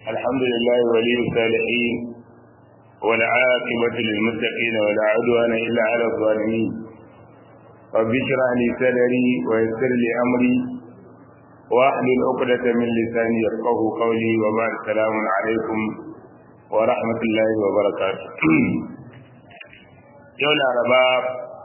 الحمد لله ولي الصالحين والعاقبة للمتقين ولا عدوان إلا على الظالمين رب اشرح لي صدري ويسر لي أمري واحلل عقدة من لساني يفقه قولي وبعد السلام عليكم ورحمة الله وبركاته يوم الأربعاء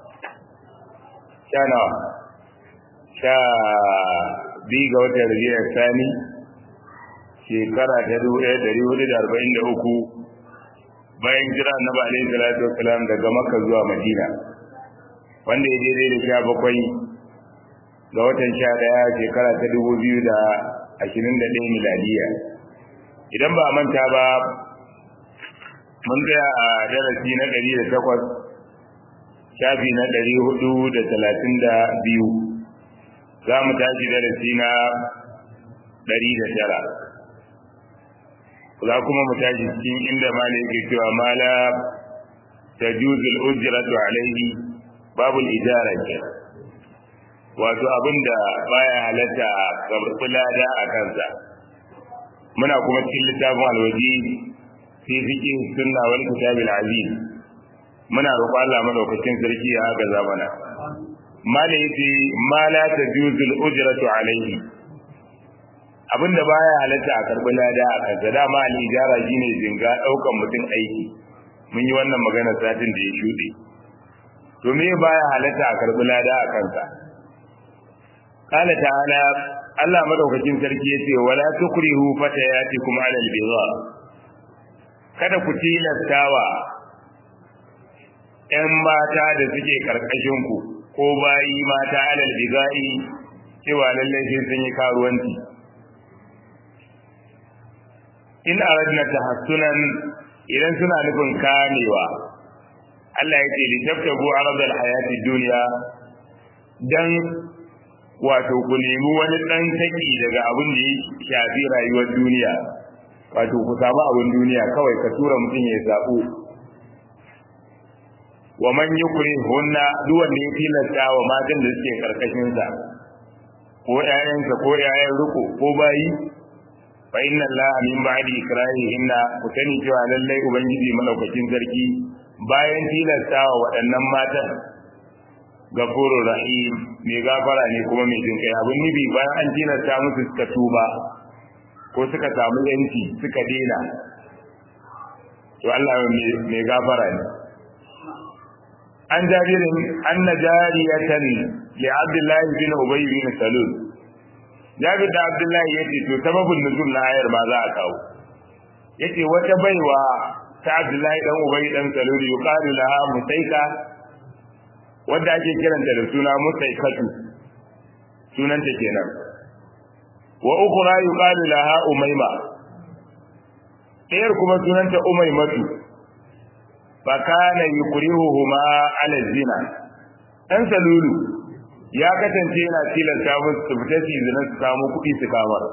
كان sha biyu ga watan rabiyar sani shekara ta dubu ɗaya ɗari hudu da arba'in da uku bayan jira annabi alaihi salatu wasalam daga makka zuwa madina wanda ya daidai da sha bakwai ga watan sha ɗaya shekara ta dubu biyu da ashirin da ɗaya miladiya idan ba a manta ba mun tsaya a darasi na ɗari da takwas shafi na ɗari hudu da talatin da biyu za mu tashi darasi na ɗari da tara za kuma mu tashi cikin inda mala yake cewa mala ta juzul ujratu alaihi babul ijara ke wato abin da baya halatta ga lada a kansa muna kuma cikin littafin alwaji fi fiqh sunna wal kitabil aziz muna roƙon Allah madaukakin sarki ya haka zamana mala yace ma la tajuzul ujratu alayhi abinda baya halatta a karbi lada a kansa dama al ijara shine jinga daukan mutum aiki mun yi wannan magana satin da ya shude to me baya halatta a karbi lada a kansa qala ta'ala Allah madaukakin sarki yace wala tukrihu fatayatikum ala al-bidha kada ku tilastawa ‘yan mata da suke ku. ko bayi mata alal biga'i cewa lallai sai sun yi karuwanci in aradna tahassunan idan suna nufin kamewa Allah ya ce litaftabu aradal hayati dunya dan wato ku nemi wani dan taki daga abin da ya shafi rayuwar duniya wato ku samu abin duniya kawai ka tura mutum ya zabo wa man yukri hunna duk wanda ya tilasta wa matan da suke karkashin sa ko ƴaƴansa ko ƴaƴan riko ko bayi fa inna allaha min ba'di ikrahihinna ku sani cewa lallai ubangiji malaukakin sarki bayan tilasta wa waɗannan matan gafuru rahim mai gafara ne kuma mai jin kai abin nubi bayan an tilasta musu suka tuba ko suka samu yanci suka dena to Allah mai gafara ne an jabirin anna jariyatan li abdullahi bin ubay bin salul jabir da abdullahi yace to sababin nuzul na ayar ma za a kawo yace wata baiwa ta abdullahi dan ubay dan salul yuqalu laha musaika wanda ake kiranta da suna musaikatu sunanta kenan wa ukhra yuqalu laha umayma ɗayar kuma sunanta umaymatu fakana yukrihuhuma ala zina dan salulu ya kasance yana tilasta musu su fita su zina su samu kuɗi su kamar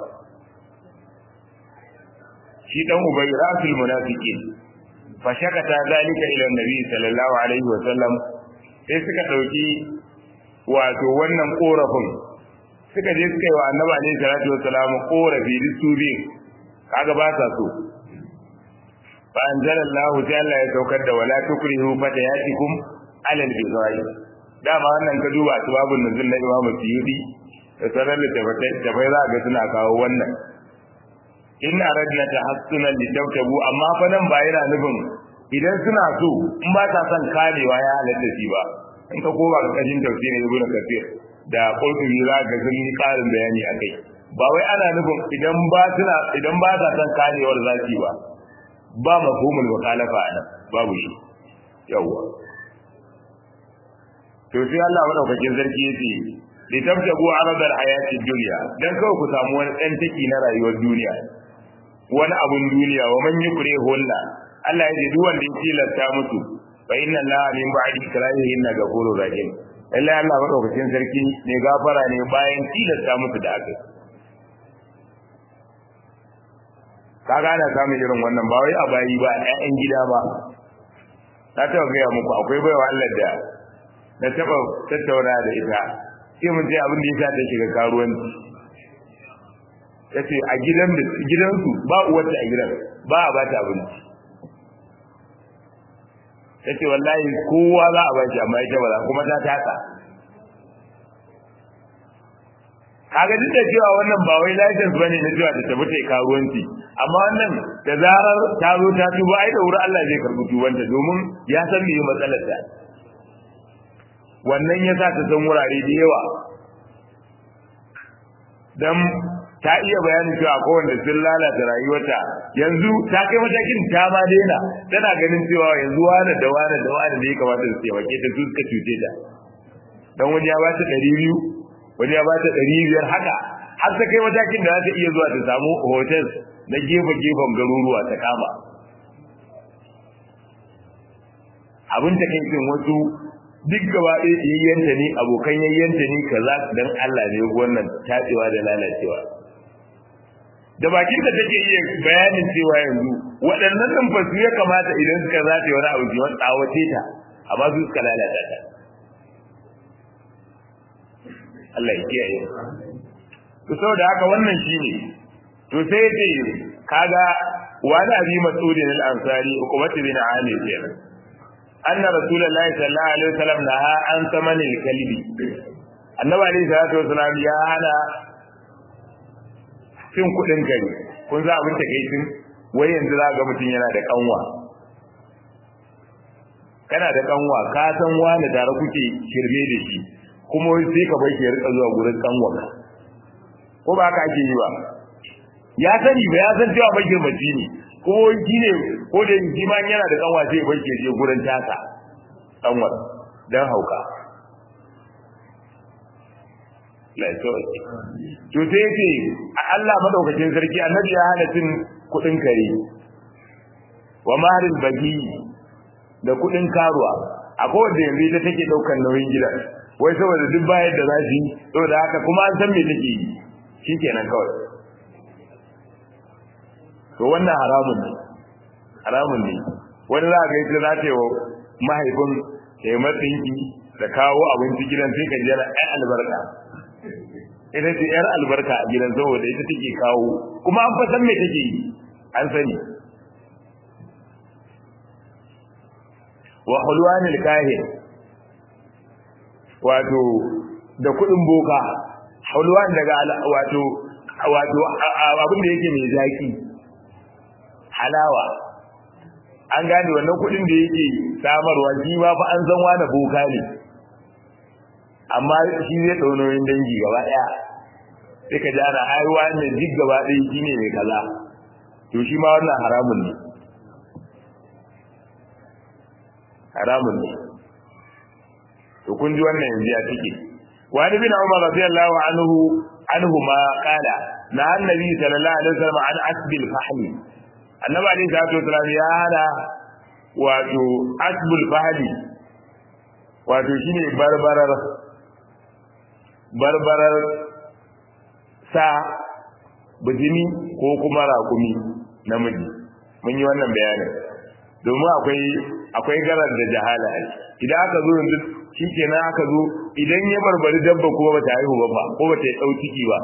shi dan ubay rasul munafiqin fa shakata zalika ila nabi sallallahu alaihi wa sallam sai suka dauki wato wannan korafin suka je suka yi wa annabi alaihi salatu wassalam korafi duk su biyu kaga ba sa so fa anzalallahu ta'ala ya saukar da wala tukrihu fatayatikum ala al-bizai dama wannan ka duba asbabun nuzul na Imam Suyuti da sauran littafai da bai za ga suna kawo wannan in aradna tahassunan litawtabu amma fa nan ba yana nufin idan suna so in ba ta son kamewa ya halatta shi ba in ka koma ga kashin tafsirin Ibn Kathir da Qurtubi za ga sun yi karin bayani akai ba wai ana nufin idan ba suna idan ba ta son kamewar zaki ba ba mafhumul mukhalafa anan babu shi yawa to sai Allah madaukakin sarki yace li tabtagu arad al hayati dunya dan kawai ku samu wani dan taki na rayuwar duniya wani abun duniya wa man yukre hulla Allah ya ce duk wanda ya tilasta musu fa inna Allah min ba'di ikrahihin ghafurur rahim Allah Allah madaukakin sarki ne gafara ne bayan tilasta musu da aka kaga ana samun irin wannan ba wai a bayi ba ƴaƴan gida ba na taɓa gaya muku akwai baiwa Allah da na taɓa tattauna da ita sai mun je abin da ya sa ta shiga karuwanci yace a gidan da gidansu ba uwarta a gidan ba a bata abinci yace wallahi kowa za a bashi amma ita ba za kuma ta taka kaga duk da cewa wannan ba wai license bane na cewa ta tafi ta karuwanci amma wannan da zarar ta zo ta tuba ai da wurin Allah zai karbi tubanta domin ya san me matsalar ta wannan yasa ta san wurare da yawa dan ta iya bayanin cewa ko wanda sun lalata rayuwarta yanzu ta kai matakin ta ma daina tana ganin cewa yanzu wani da wani da wani da ya kamata su taimake ta su suka cuce ta dan wani ya ba ta ɗari biyu wani ya ba ta ɗari biyar haka har ta kai matakin da za ta iya zuwa ta samu hotel na gefe-gefen garuruwa ta kama abin ta kai cin wasu duk gaba ɗaya yayyanta ne abokan yayyanta ne kaza dan Allah ne wannan tatsewa da lalacewa da bakin da take iya bayanin cewa yanzu waɗannan nan fa su ya kamata idan suka zace wani abu jiwon tsawace ta amma su suka lalata ta Allah ya kiyaye to saboda haka wannan shine to sai ce kaga wani abi mas'udin al-ansari hukumatu bin amir kenan anna rasulullahi sallallahu alaihi wasallam naha an samani al-kalbi annabi alaihi salatu wasallam ya hana cin kudin gari kun za abin takeicin wai yanzu za ga mutum yana da kanwa kana da kanwa ka san wani tare kuke shirme da shi kuma sai ka bai shi ya rika zuwa gurin kanwa ko ba ka ake yi ba ya sani ba ya san cewa magirmaci ne ko shi ne ko da shi ma yana da kanwa sai bai ke je gurin tasa kanwar dan hauka to sai ce a Allah madaukakin sarki annabi ya hana cin kudin kare wa maharil bagi da kudin karuwa akwai wanda yanzu ita take daukar nauyin gidan wai saboda duk bayar da zafi saboda haka kuma an san me take yi shikenan kawai to wannan haramun ne haramun ne wani za ga ita za ta yi wa mahaifin ya yi matsinki da kawo abinci gidan sai ka ji yana ai albarka ita ce yar albarka a gidan saboda ita take kawo kuma an fasan me take yi an sani wa hulwanil kahin wato da kudin boka hulwan daga wato wato abin da yake mai zaki halawa an gane wannan kudin da yake samarwa shi ma fa an san wani boka ne amma shi zai ɗaunoyin dangi gaba ɗaya sai ka ji ana haihuwa ne duk gaba ɗaya shi ne mai kaza to shi ma wannan haramun ne haramun ne to kun ji wannan yanzu ya take wani bin umar radiyallahu anhu anhu ma qala na annabi sallallahu alaihi wasallam an asbil fahmi annabi alaihi salatu wasallam ya hana wato asbul fahmi wato shine barbarar barbarar sa bijimi ko kuma rakumi namiji mun yi wannan bayanin domin akwai akwai garar da jahala idan aka zo yanzu shikenan aka zo idan ya barbari dabba kuma bata haihu ba ba ko bata dau ciki ba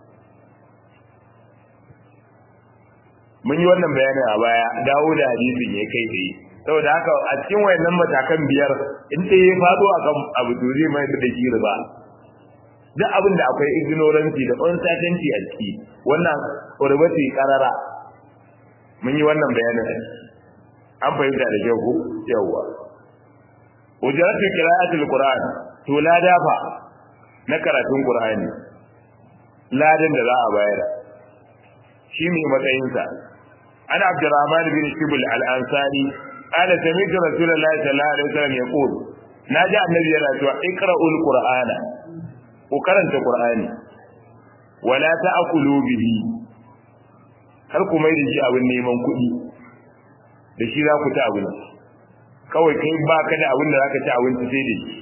mun yi wannan bayanin a baya dawo da hadisin ya kai tsaye saboda haka a cikin wayannan matakan biyar in ɗaya ya faɗo akan abu to zai mai da shi riba duk abin da akwai ignorance da uncertainty a ciki wannan riba ce karara mun yi wannan bayanin an fahimta da kyau ko yawwa ujratu qira'atul qur'an to la dafa na karatun qur'ani ladan da za a bayar shi ne matsayinsa ana abdurrahman bin shibul al-ansari قال سمعت رسول الله صلى الله عليه وسلم يقول ناجى النبي yana cewa iqra'ul qur'ana ku karanta qur'ani wala ta'kulu bihi har ku mai da shi abin neman kuɗi da shi za ku ci abinci kawai kai ba ka da abin da za ka ci abinci sai da shi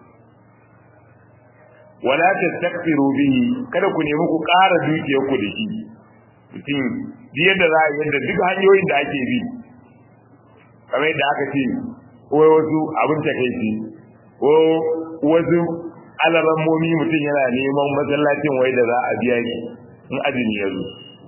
wala tastakfiru bihi kada ku nemi ku ƙara dukiyar ku da shi mutum yadda za a yadda duk hanyoyin da ake bi kamar yadda aka ce wai wasu abin takaici ko wasu alarammomi mutum yana neman masallacin wai da za a biya shi in azumi ya zo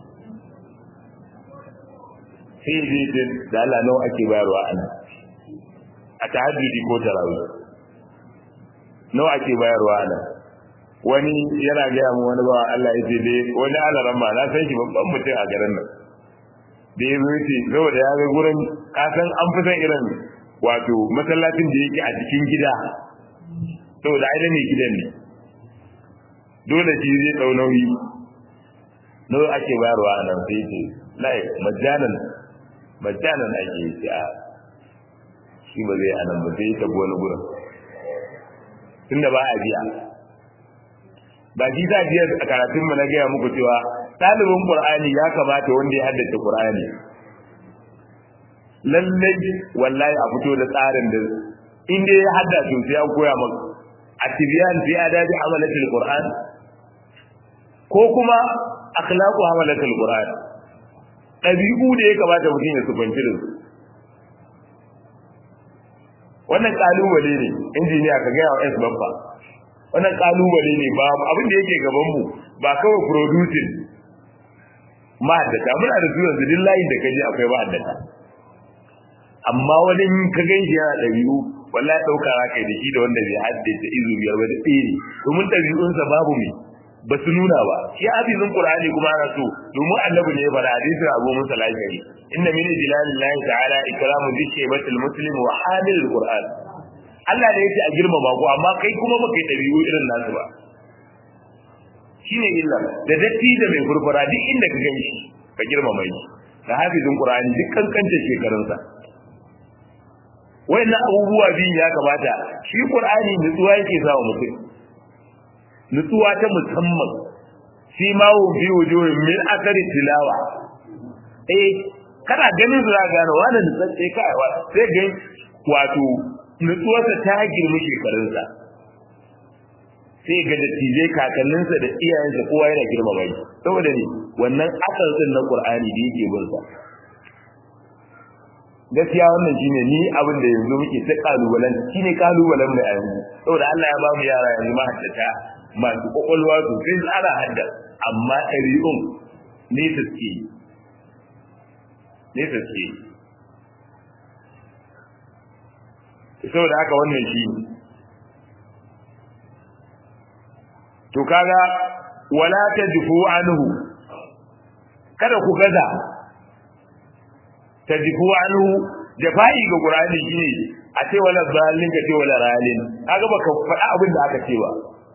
sai zai ce da Allah nawa ake bayarwa ana a tahajjudi ko tarawih nawa ake bayarwa ana wani yana gaya mu wani bawa Allah ya ce dai wani alaran ma na san shi babban mutum a garin nan da ya zo ce saboda ya ga gurin kasan an fi san irin wato masallacin da yake a cikin gida saboda ai da ne gidan ne dole shi zai dau nauyi nawa ake bayarwa a nan sai ce lai majanan majanan ake yi a shi ba zai anan ba sai ta wani gurin tunda ba a biya ba shi za biya a karatun mu na gaya muku cewa ɗalibin qur'ani ya kamata wanda ya haddace qur'ani lallai wallahi a fito da tsarin da in dai ya hadda to sai an koya maka atibiyan fi adabi amalatul qur'an ko kuma akhlaqu amalatul qur'an dabi'u da ya kamata mutum ya sufanci da su wannan kalubale ne injiniya ka ga wa S babba wannan kalubale ne ba abin da yake gaban mu ba kawai producing ma'addata muna da su yanzu duk layin da kaje akwai ma'addata amma wani ka gan shi yana ɗabi'u wallahi ɗauka za ka yi da shi da wanda bai haddace izu biyar ba da tsere domin ɗabi'unsa babu mai ba su nuna ba shi hafizin qur'ani kuma ana so domin annabi ne ya faɗa hadisin abu musa lashari inna min ijlalillahi ta'ala ikramu dhikri muslim wa hamilul qur'an Allah ne yake a girmama ku amma kai kuma baka yi ɗabi'u irin nasu ba shine illa da datti da mai furfura duk inda ka gani shi ka girmama shi da hafizin qur'ani duk kankanta shekarunsa wayannan abubuwa biyu ya kamata shi qur'ani nutsuwa yake sawa mutum nutsuwa ta musamman fi ma wu bi wujuhin min akari tilawa eh kana ganin su za ka gane wannan nutsatse kai wa sai ga wato nutsuwarsa ta girmi shekarunsa sai ga dattijai kakanninsa da iyayensa kowa yana girmama shi saboda ne wannan asar din na qur'ani da yake bin sa gaskiya wannan shine ni abin da yanzu muke ta kalubalen shine kalubalen mu a yanzu saboda Allah ya ba mu yara yanzu ma haddata masu kwakwalwa sosai ana hadda amma ɗari'un nesa suke nesa suke saboda haka wannan shi to kaga wala tajfu anhu kada ku gaza tajfu anhu jafa'i ga qur'ani shine a ce wala zalin ka ce wala ralin kaga baka faɗa abin da aka ce ba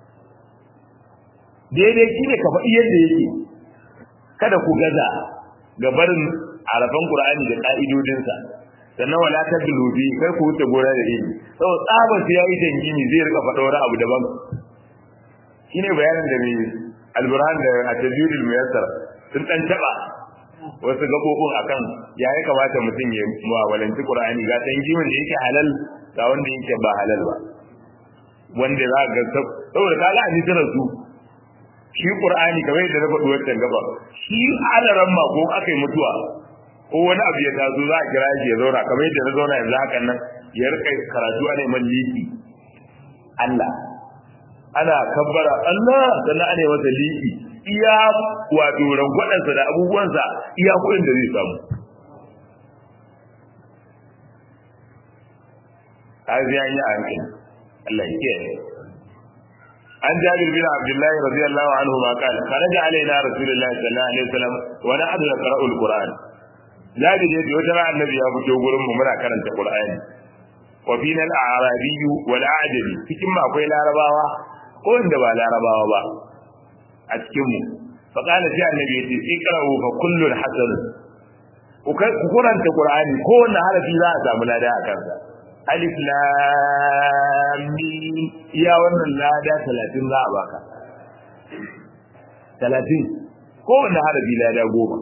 daidai shine ka faɗi yadda yake kada ku gaza ga barin arafan qur'ani da ka'idodinsa sannan wala ta dulubi kai ku wuce gora da ilimi saboda tsaban sai yayi tangini zai rika faɗa wani abu daban shine bayanin da mai alburhan da at-tajwidul muyassar sun dan taba wasu gabobin akan ya ya kamata mutum ya mu'amalanci qur'ani ga tangimin da yake halal ga wanda yake ba halal ba wanda za ga saboda kaga a nitarar su shi qur'ani kamar yadda na faɗi wancan gaba shi alaran ma ko akai mutuwa ko wani abu ya taso za a kira shi ya zauna kamar yadda na zauna yanzu hakan nan ya rika karatu ana man liki Allah ana kabbara Allah sannan ana masa liki iya wato rangwadansa da abubuwansa iya kuɗin da zai samu kazi an yi a hankali Allah ya kiyaye عن جابر بن عبد الله رضي الله عنهما قال خرج علينا رسول الله صلى الله عليه وسلم ونحن نقرأ القرآن جابر يجي وجرى النبي أبو جوغر ممنا كرنت القرآن وفينا الأعرابي والأعجمي cikin akwai larabawa ko inda ba larabawa ba a cikin mu فقال sai annabi yace ikra'u fa kullu hasan ku kuranta qur'ani ko wanne harafi za a samu lada a kansa alif lam mim iya wannan lada 30 za a baka 30 ko wanda harafi lada goma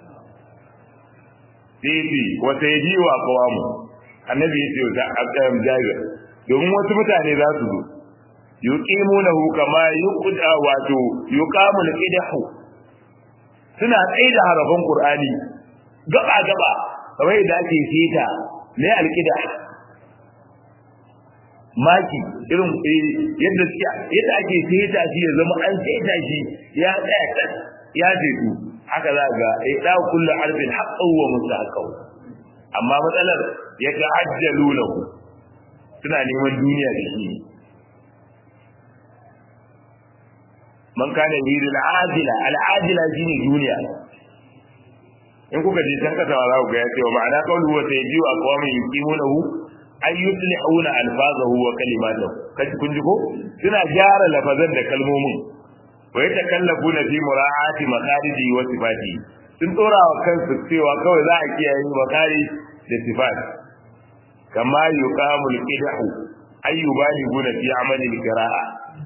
sai wata yaji wa kawamu annabi ya ce wa abdam jabir domin wasu mutane za su zo yuqimunahu kama yuqda wato yuqamul qidahu suna tsaida harafin qur'ani gaba gaba kamar yadda ake sita ne alqidah maki irin yadda suke yadda ake saita shi ya zama an saita shi ya tsaya kan ya ce su haka za ga eh da kullu arbin haqqan wa mustahaqan amma matsalar ya ta'ajjalu lahu suna neman duniya da shi man kana yuridu al-ajila al-ajila shine duniya in kuka je can kasa za ku ga ya ce wa ma'ana qawlu wa sayyidu aqwamin yuqimunahu ay yuslihuna alfazahu wa kalimatahu kaji kun ji ko suna gyara lafazan da kalmomin wa yatakallafuna fi mura'ati makhariji wa sifati sun dora wa kansu cewa kawai za a kiyaye makari da sifat kama yuqamu al-qidahu ay yubaliguna fi amali al-qira'a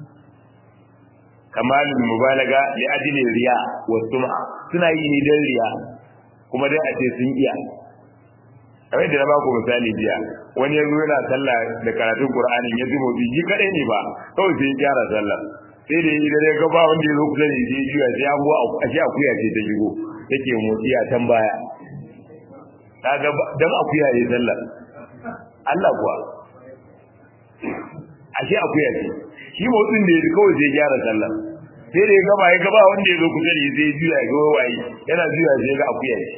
kamalul mubalaga li ajli riya wa sum'a suna yi ne dan riya kuma dai a ce sun iya kamar da na ba ku misali jiya wani ya zo yana sallah da karatun qur'anin ya ji motsi ji kadai ne ba kawai sai ya gyara sallah sai da idan ya ga ba wanda ya zo kusa da shi juya sai ya go a shi akuya ce ta shigo take motsi a can baya kaga dan akuya ne sallah Allah kuwa ashe akuya ce shi motsin da ya ji kawai sai ya gyara sallah sai da ya gaba ya gaba wanda ya zo kusa da shi sai ya juya ya ga waye yana juya sai ya ga akuya ce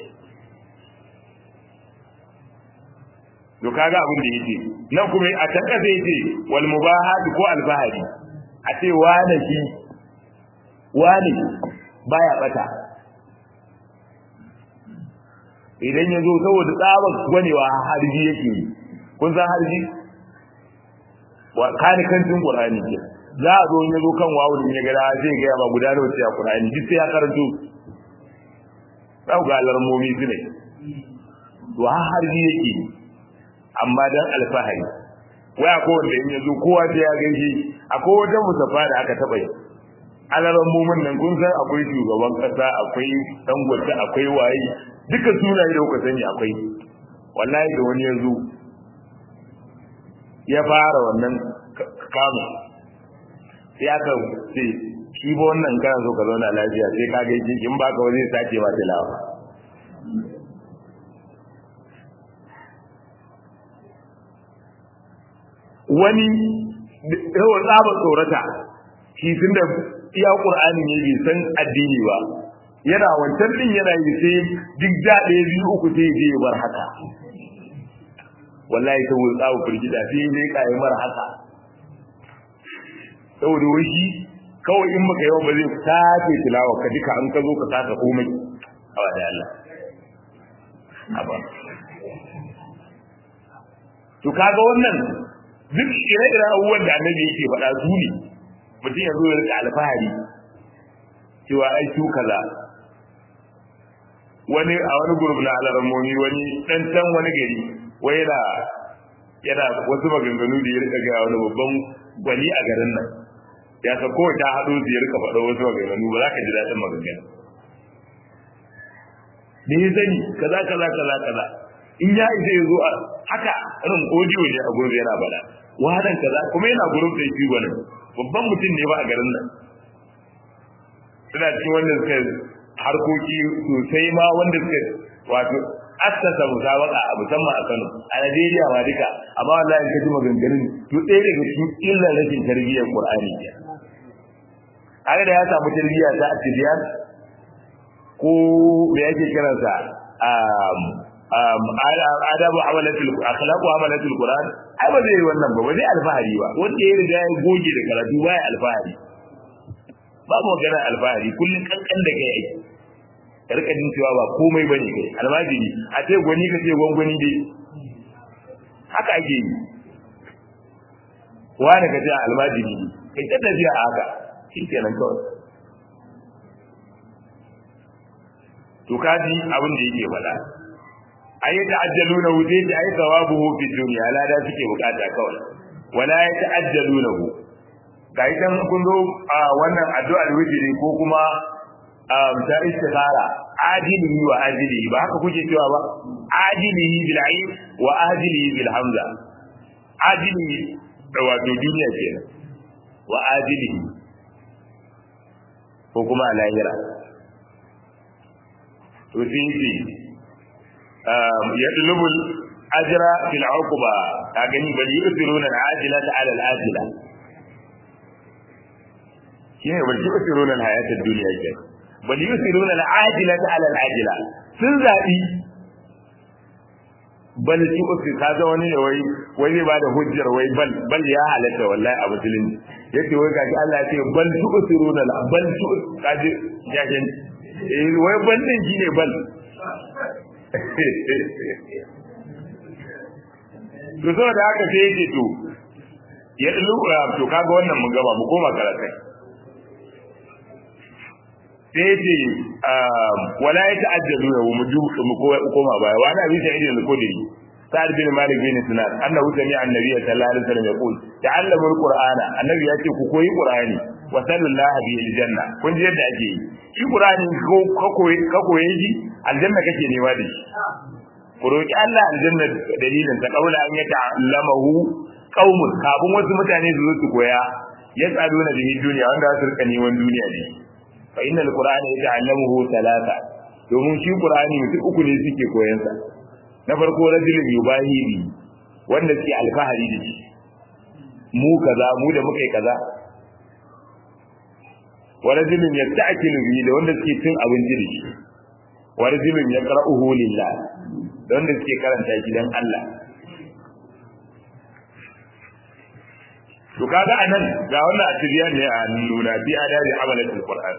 to kaga abin da yake nan kuma a can kasa yake wal mubahat ko alfahari a ce wane shi wane baya bata idan ya zo saboda tsabar gwanewa harji yake yi kun san harji wa kani kantin qur'ani ke za a zo ya zo kan wawu din ya ga zai ga ba guda da wata qur'ani duk sai ya karanto ga alarmomi su ne to harji yake yi amma dan alfahari waya ko wanda in yazo kowa sai ya gaishe akwai wata musafa da aka taba yi alaran mumun nan kun san akwai shugaban kasa akwai dangote akwai waye duka sunaye da kuka sani akwai wallahi da wani yazo ya fara wannan kamu sai aka ce shi ba wannan kana so ka zauna lafiya sai ka gaishe in baka ba zai sace ma tilawa wani yawan tsaba tsorata shi tun da iya ƙur'ani ne bai san addini ba yana wancan din yana yi sai duk da ɗaya biyu uku sai je ya bar haka wallahi ta wuri tsawo firgida sai ya kayi mara haka saboda wai shi kawai in maka yawan ba zai sake tilawa ka duka an ka zo ka saka komai awa da Allah haba to kaga wannan duk ire-iren abubuwan da annabi yake faɗa su ne mutum ya zo ya rika alfahari cewa ai su kaza wani a wani gurbi na alarammomi wani dan can wani gari wai yana yana wasu maganganu da ya rika ga wani babban gwani a garin nan ya sa ko ta haɗo su ya rika faɗa wasu maganganu ba za ka ji daɗin maganganu me ya sani kaza kaza kaza kaza in ya isa ya zo a haka irin audio ne a gurbi yana bada wadan kaza kuma yana gurin da shi gwanin babban mutum ne ba a garin nan suna cikin wanda suka harkoki sosai ma wanda suka wato assasa musabaka a musamman a Kano a Najeriya ma duka amma wallahi ka ji maganganun to ɗaya daga cikin illar rashin tarbiyyar Qur'ani ke haka da ya samu tarbiyya ta atibiyan ko me yake kiransa adabu amalatul akhlaqu amalatul qur'an ai ba zai yi wannan ba ba zai alfahari ba wanda ya riga ya goge da karatu ba ya alfahari ba mu magana alfahari kullun kankan da kai aiki ka rika jin cewa ba komai bane kai almajiri a ce gwani ka ce gwangwani dai haka ake yi wani ka ce almajiri kai ta tafiya a haka shi kenan kawai to kaji abin da yake faɗa ay ta'ajjaluna wuce da ay thawabuhu fi dunya la da suke bukata kawai wala ya ta'ajjalunahu ga idan kun zo a wannan addu'ar witri ko kuma ta istikhara ajilihi wa ajilihi ba haka kuke cewa ba ajilihi bil ayn wa ajilihi bil hamza ajilihi da wato duniya kenan wa ajilihi ko kuma a lahira to sai يطلب الأجر في العقبة كأني بل يؤثرون العاجلة على الآجلة shine bal tu'thiruna al-hayata ad-dunya ke bal yusiruna al-ajilata ala al-ajila sun zabi bal tu'ti kaga wani ne wai wai zai bada hujjar wai bal bal ya halatta wallahi a musulunci yace wai kaji Allah ya ce bal tu'siruna la bal tu kaji jahin eh wai bal din shine bal to saboda haka sai yake to ya lura to kaga wannan mun gaba mu koma karatai sai yace wala ya ta'ajjalu wa mu mu koma baya wa ana bisa idin al-qudri sa'ad bin malik bin sinan annahu sami'a annabiy sallallahu alaihi wasallam yaqul ta'allamu al-qur'ana annabi yace ku koyi qur'ani wa sallallahu bi al-janna kun ji yadda ake yi shi qur'ani ko ka koyi ka koyi shi aljanna kake nema da shi ku roki Allah aljanna dalilin ta kaula an ya ta'allamahu qaumun kafin wasu mutane su zo su koya yas'aluna bihi dunya wanda za su rika neman duniya ne fa innal qur'ana yata'allamuhu talata domin shi qur'ani mutum uku ne suke koyan sa na farko rajulun yubahiri wanda suke alfahari da shi mu kaza mu da muka yi kaza wa rajulun yasta'kilu bihi da wanda suke cin abinci da shi wa rajulun yaqra'uhu lillah da wanda suke karanta shi dan Allah to kaga anan ga wannan atibiyan ne a nuna bi adabi amalatul qur'an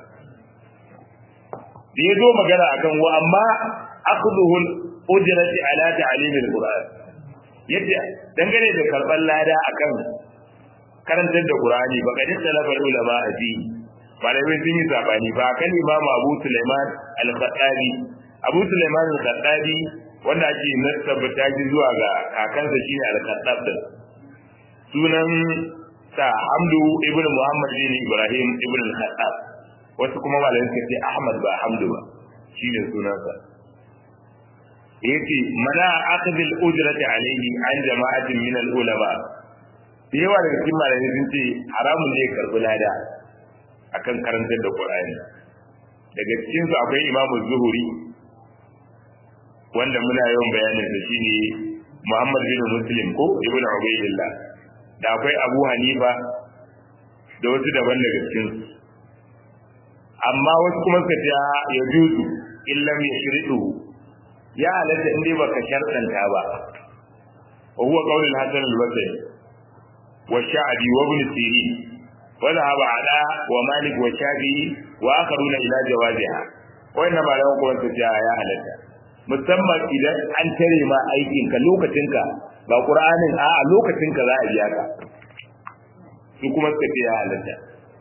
da yazo magana akan wa amma akhdhuhu ujrati ala ta'lim al-qur'an yadda dangane da karban lada akan karantar da qur'ani ba kadin talafar ulama a fi malamai sun yi sabani ba kan imamu abu sulaiman al-khattabi abu sulaiman al-khattabi wanda ake nasabta shi zuwa ga kakansa shine al-khattab sunan sa hamdu ibnu muhammad bin ibrahim ibnu al-khattab wasu kuma malamai suka ce ahmad ba hamdu ba shine sunansa yace mana akhdhil ujrati alayhi an jama'atin min al-ulama yawa daga cikin malamai sun ce haramun ne karbi lada akan karantar da qur'ani daga cikin su akwai imamu zuhuri wanda muna yawan bayanin sa shine muhammad bin muslim ko ibnu ubaydillah da akwai abu hanifa da wasu daban daga cikin su amma wasu kuma suka ce ya juzu illam yashridu ya halatta in dai baka sharɗanta ba wa huwa qawl al-hasan al-basri wa sha'bi wa ibn sirin wa dhahaba ala wa malik wa shafi'i wa akharuna ila jawaziha wannan ba da kuma su ce ya halatta musamman idan an tare ma aikin ka lokacin ka ba qur'anin a lokacin ka za a biya ka su kuma suka ce ya halatta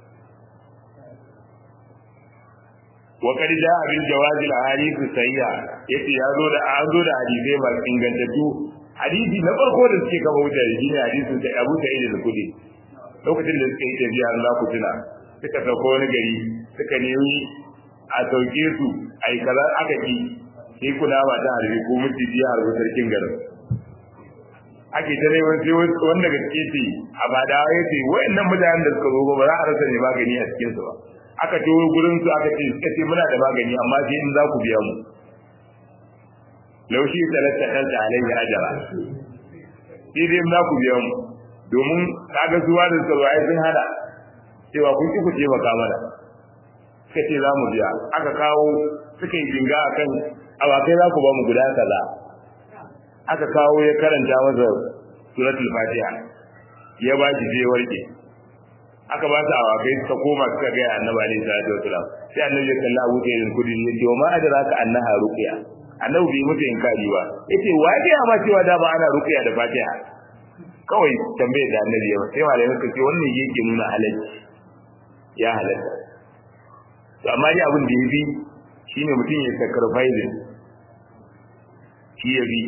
وقد جاء بالجواز الاحاديث الصحيحه yace ya zo da an zo da hadisi ba ingantattu hadisi na farko da suke kafa wuta da shine hadisin da Abu Sa'id al-Khudri lokacin da suka yi tafiya Allah ku tuna suka sauko wani gari suka nemi a sauke su ai kaza aka ki sai kuna ba ta harbi ko mutu biya harbi sarkin garin ake ta neman sai wanda gaske ce a ba da ya ce wayannan mutanen da suka zo ba za a rasa ne magani a cikin su ba aka to gurin su aka ce suka ce muna da magani amma sai in za ku biya mu laushi talatta dalta alayhi ajra sai dai za ku biya mu domin kaga zuwa da su ai sun hada cewa kun ki ku ce maka mana suka ce za mu biya aka kawo suka yi jinga akan awakai za ku ba mu guda kaza aka kawo ya karanta masa suratul fatiha ya ba shi je warke aka ba su awakai suka koma suka ga annabi alaihi salatu wasalam sai annabi ya kalla Abu Sa'id al-Khudri ya ce ma adraka annaha ruqya annabi bai mutu inkari ba yace wa ya ma cewa da ba ana ruqya da Fatiha kawai tambaye da annabi ya sai malamai suka ce wannan yake nuna halacci ya halatta to amma dai abin da yafi shine mutum ya sacrifice shi ya bi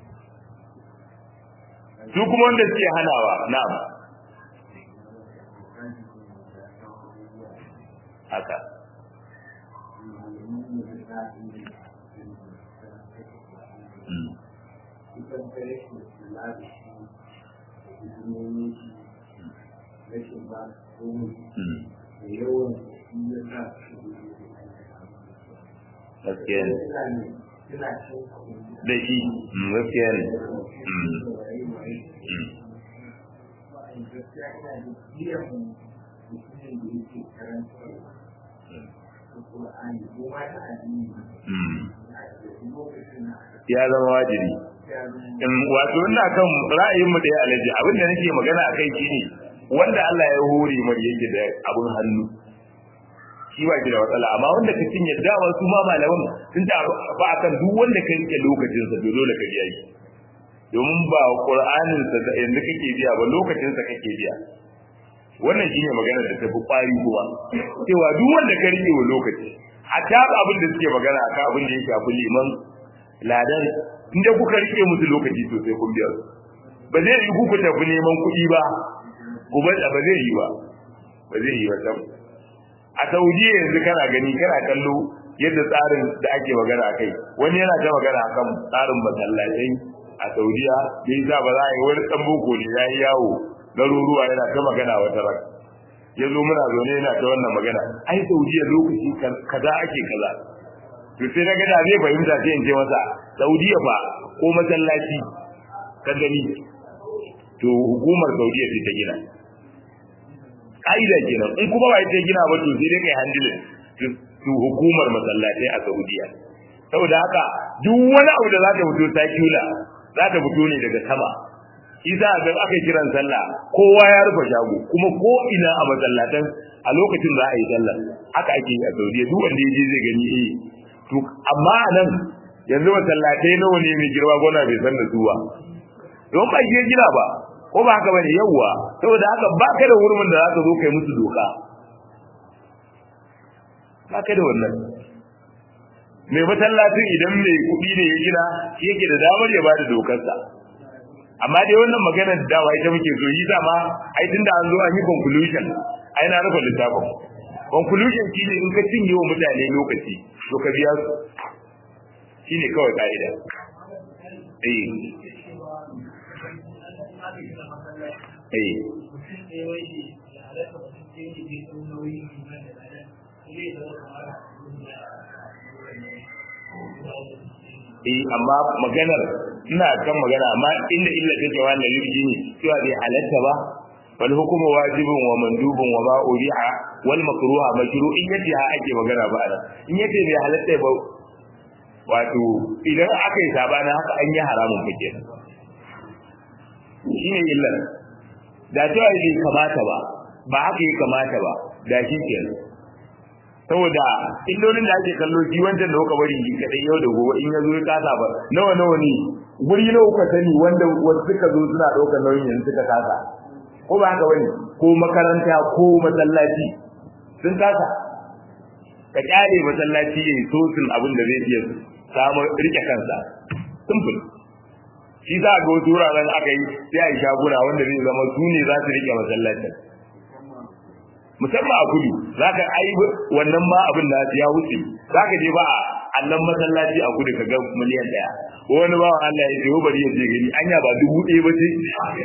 su kuma wanda suke hanawa na'am haka gaskiya ne da shi gaskiya ne ya zama wajibi in wato ina kan ra'ayin mu da ya alaji abinda nake magana akai shine wanda Allah ya hore mai yake da abun hannu shi ba ki da matsala amma wanda ka cinye dama su ma malaman sun ta ba akan duk wanda ka rike lokacin sa dole ka biya shi domin ba qur'anin sa da yanzu kake biya ba lokacin sa kake biya wannan shine magana da tafi kwari kuma cewa duk wanda ka rike wa lokaci hatta abin da suke magana akan abin da ya shafi liman ladan inda kuka rike musu lokaci sosai kun biya su ba zai yi kuku tafi neman kuɗi ba ku ba ba zai yi ba ba zai yi ba sam a saudiya yanzu kana gani kana kallo yadda tsarin da ake magana kai wani yana ta magana akan tsarin masallatai a saudiya bai za ba za a yi wani dan boko ne ya yi yawo garuruwa yana ta magana wata ran ya zo muna zaune yana ta wannan magana ai saudiya lokaci kaza ake kaza to sai na ga da zai fahimta sai in ce masa saudiya ba ko masallaci ka gani to hukumar saudiya ce ta gina ka'ida kenan in kuma ba ita gina ba to sai dai kai handle to hukumar masallatai a saudiya saboda haka duk wani abu da za ta fito sakula za ta fito ne daga sama isa ga aka kiran sallah kowa ya rufe shago kuma ko ina a masallatan a lokacin za a yi sallah haka ake yi a saudiya duk wanda ya je zai gani eh to amma a nan yanzu masallatai nawa ne mai girma gona bai san da su ba don ba shi gina ba ko ba haka bane yawwa saboda haka ba ka da hurumin da zaka zo kai musu doka ba ka da wannan mai masallacin idan mai kuɗi ne ya gina shi yake da damar ya bada dokarsa amma dai wannan magana da dawa ita muke so yi ma ai tunda an zo an yi conclusion ai na rufe littafin conclusion shine in ka cinye wa mutane lokaci to ka biya su shine kawai ka'ida eh eh eh amma maganar ina kan magana amma inda illa take wannan yurji ne cewa bai halatta ba wal hukumu wajibun wa mandubun wa ma uriha wal makruha makru in yace ha ake magana ba ana in yace bai halatta ba wato idan aka yi sabana haka an yi haramun fake shine illa da cewa bai kamata ba ba haka yi kamata ba da shi kenan saboda illolin da ake kallo shi wancan da kuka bari shi kadai yau da gobe in ya zo ya kasa ba nawa nawa ne guri nawa kuka sani wanda wasu suka zo suna ɗaukar nauyin yanzu suka kasa ko ba haka bane ko makaranta ko masallaci sun kasa ka kyale masallaci yayi sosin abin da zai iya samu rike kansa simple shi za ga wasu wuraren aka yi sai a yi shaguna wanda zai zama su ne za su rike masallacin musamman a kudu za ka ai wannan ma abin da ya wuce za ka je ba a annan masallaci a kudu ka ga miliyan daya wani bawan Allah ya ce bari ya je gani anya ba dubu ɗaya ba ce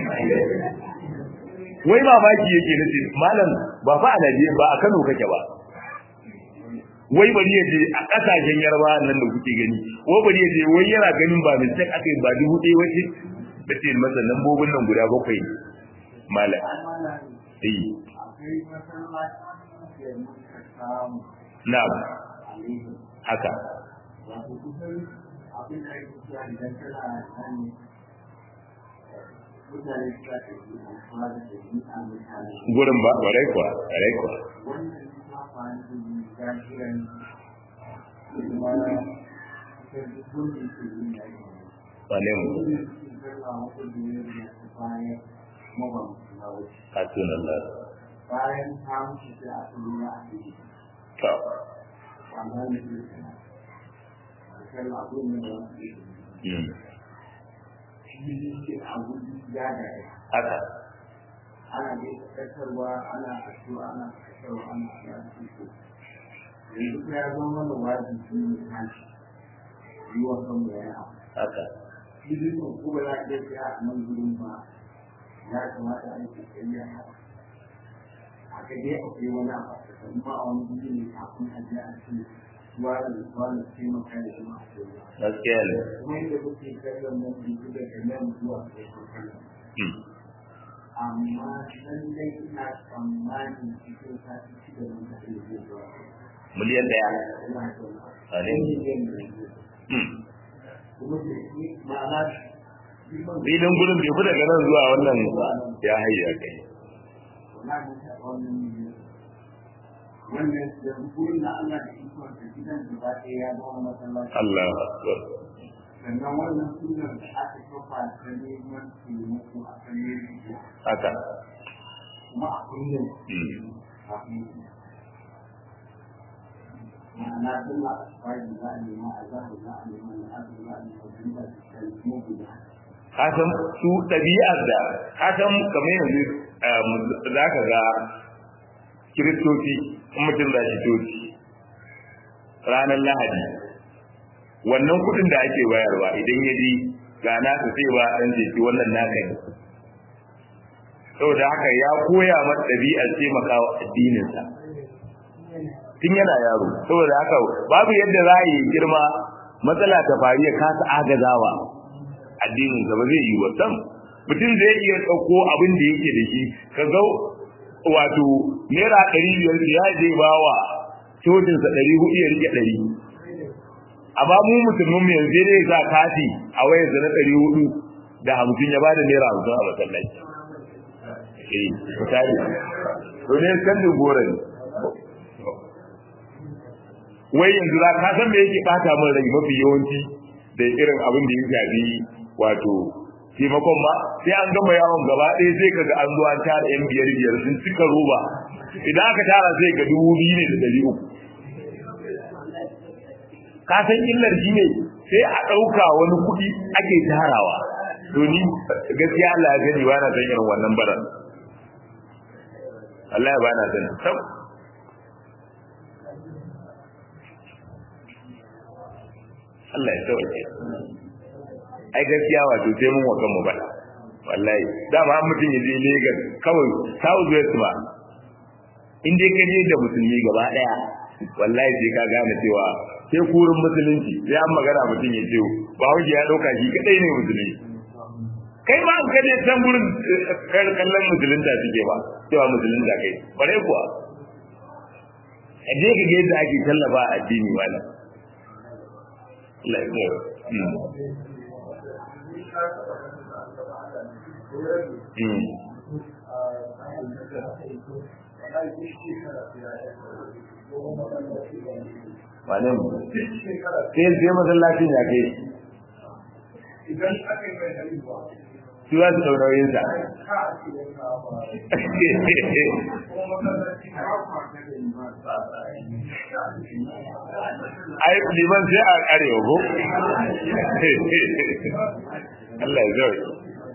wai mamaki yake nace malam ba fa a Najeriya ba a Kano kake ba wai bari ya je a kasashen yarba nan da kuke gani wai bari ya je wai yana ganin ba mistake aka yi ba dubu ɗaya ba ce da ce masa lambobin nan guda bakwai ne malam eh Na'am. Haka. Gurin ba, ƙwarai kuwa, ƙwarai kuwa. Wane mu? Katunan Allah. bayan ta mutu sai a turu na a ciki. To. Wannan ne ke kana. Kan abin ne da wasu ke. Mm. Shi ke abu ya da ya. Haka. Ana ne kasarwa, ana kasuwa, ana kasarwa, ana kasuwa. Yanzu ya zama mana wajibi ne tashi. Yi wa kanmu ya yi abu. Haka. Shi ne ko ba za a iya tsaya a nan gurin ba. Ya kamata a yi kokari a haka. haka dai akwai wani abu amma a wani guri ne kafin a je a ce ruwa da ruwa da taimaka da kuma a ce ruwa. Gaskiya ne. Kuma yadda kuke kallon nan yanzu daga nan zuwa kai kallon. Mm. Amma lallai ina tsammanin cikin sati shida nan da zai zai zuwa. miliyan daya a ne filin gudun bai fi daga nan zuwa wannan ya hayya kai wannan da gurin da Allah da ikon da gidan da ba ɗaya ya zama masallaci Allah akbar sannan wannan sunan da aka kafa ta neman taimako a kan yanzu haka kuma a kullum Mm. kafin ma'ana sallah a tsari za a nema a zahar za a nema na azur za a nema da da kuma guda ka san su ɗabi'ar da ka san kamar yanzu za ka ga kiristoci in mutum za shi coci ranar lahadi wannan kuɗin da ake bayarwa idan ya ji ga nasa sai ba ɗan jeki wannan naka ne saboda haka ya koya masa ɗabi'ar taimakawa addininsa tun yana yaro saboda haka babu yadda za a yi girma matsala ta faru ya kasa agazawa addinin ba zai yi wa sam mutum zai iya ɗauko abin da yake da shi ka ga wato naira ɗari biyar ya je ba wa cocinsa ɗari hudu ya rike ɗari amma mu musulmin mu yanzu ne za kati a wayarsa na ɗari hudu da hamsin ya bada naira hamsin a masallaci eh misali to ne kan da gora ne wai yanzu za ka san me yake bata min rai mafi yawanci da irin abin da ya shafi wato taimakon ma sai an gama yawon gaba ɗaya sai kaga an zo an tara yan biyar biyar sun cika roba idan aka tara sai ga dubu biyu ne da ɗari uku ka san illar shi ne sai a ɗauka wani kuɗi ake tarawa to ni gaskiya Allah ya gani ba na san irin wannan baran Allah ya ba na san sab Allah ya sauke ai gaskiya wato sai mun wa kanmu bada wallahi dama an mutum ya je Lagos kawai South West ba in dai ka je da musulmi gaba daya wallahi sai ka gane cewa sai kurin musulunci sai an magana mutum ya ce ba wuce ya dauka shi kadai ne musulmi kai ma an kaje can gurin kallon musulunta suke ba cewa musulunta kai bare kuwa a je ka ga yadda ake tallafa addini malam Allah ya wane mu sai sai masallacin ya kai idan aka yi mai haihuwa su za su ɗaunauyin sa ai liman sai a arewa ko Allah ya zai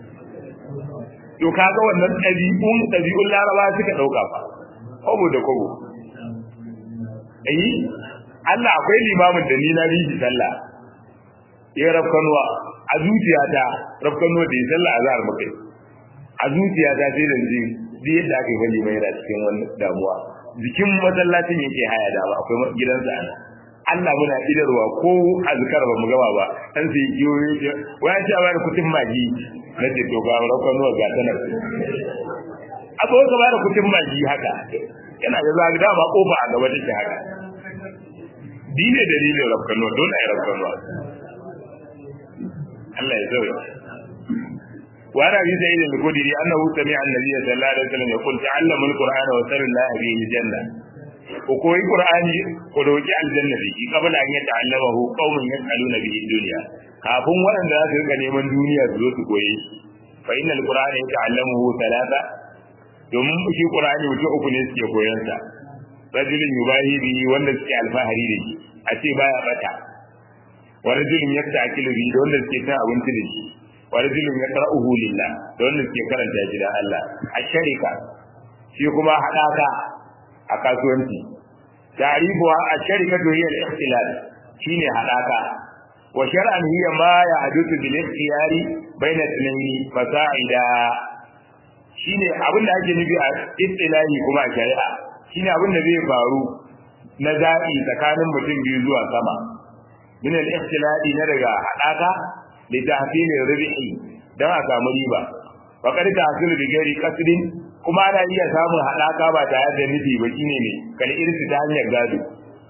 to kaga wannan ɗabi'un ɗabi'un laraba suka ɗauka fa kobo da kobo ayi Allah akwai limamin da ni na bi shi sallah ya rafkanuwa a zuciyata rafkanuwa da ya sallah a zahar makai a zuciyata sai da ji duk yadda aka yi bali mai da cikin wani damuwa jikin masallacin yake haya da ba akwai gidansa ana Allah muna idarwa ko azkar ba mu gaba ba dan sai yoyo waya ce a bada kutin magi na ce to ga rafkanuwa ga ta nan abu ka bada kutin magi haka yana da zaga dama kofa a gaba take haka dine dalilin rafkanuwa dole a yi rafkanuwa Allah ya zauya wa ana bi sa'id al-khudri annahu sami'a an-nabiy sallallahu alaihi wasallam yaqul ta'allamu al-qur'ana wa sallallahu bihi al-janna ko koyi qur'ani ko roki aljanna bihi qabla an yata'allamahu qaumun yas'aluna bihi dunya kafin waɗanda za su rika neman duniya su zo su koye shi fa inna al-qur'ana yata'allamuhu thalatha domin shi qur'ani mutum uku ne suke koyon sa rajulun yubahi bihi wanda suke alfahari da shi a ce baya bata wa rajulun yasta'kilu bihi da wanda suke cin abinci da shi wa rajulun yaqra'uhu lillah da wanda suke karanta shi da Allah a sharika shi kuma hadaka a kasuwanci ta'rifuha a sharika to hiya al-ikhtilal shine hadaka wa shar'an hiya ma ya'dutu bil ikhtiyari bayna ithnaini fasa'ida shine abin da ake nufi a istilahi kuma a shari'a shine abin da zai faru na zaɓi tsakanin mutum biyu zuwa sama min al-ikhtilali na daga hadaka li tahsil ar-ribhi dan a samu riba wa qad tahsil bi ghairi qasdin kuma ana iya samun hadaka ba tare da nufi ba shine ne kal irsi ta hanyar gado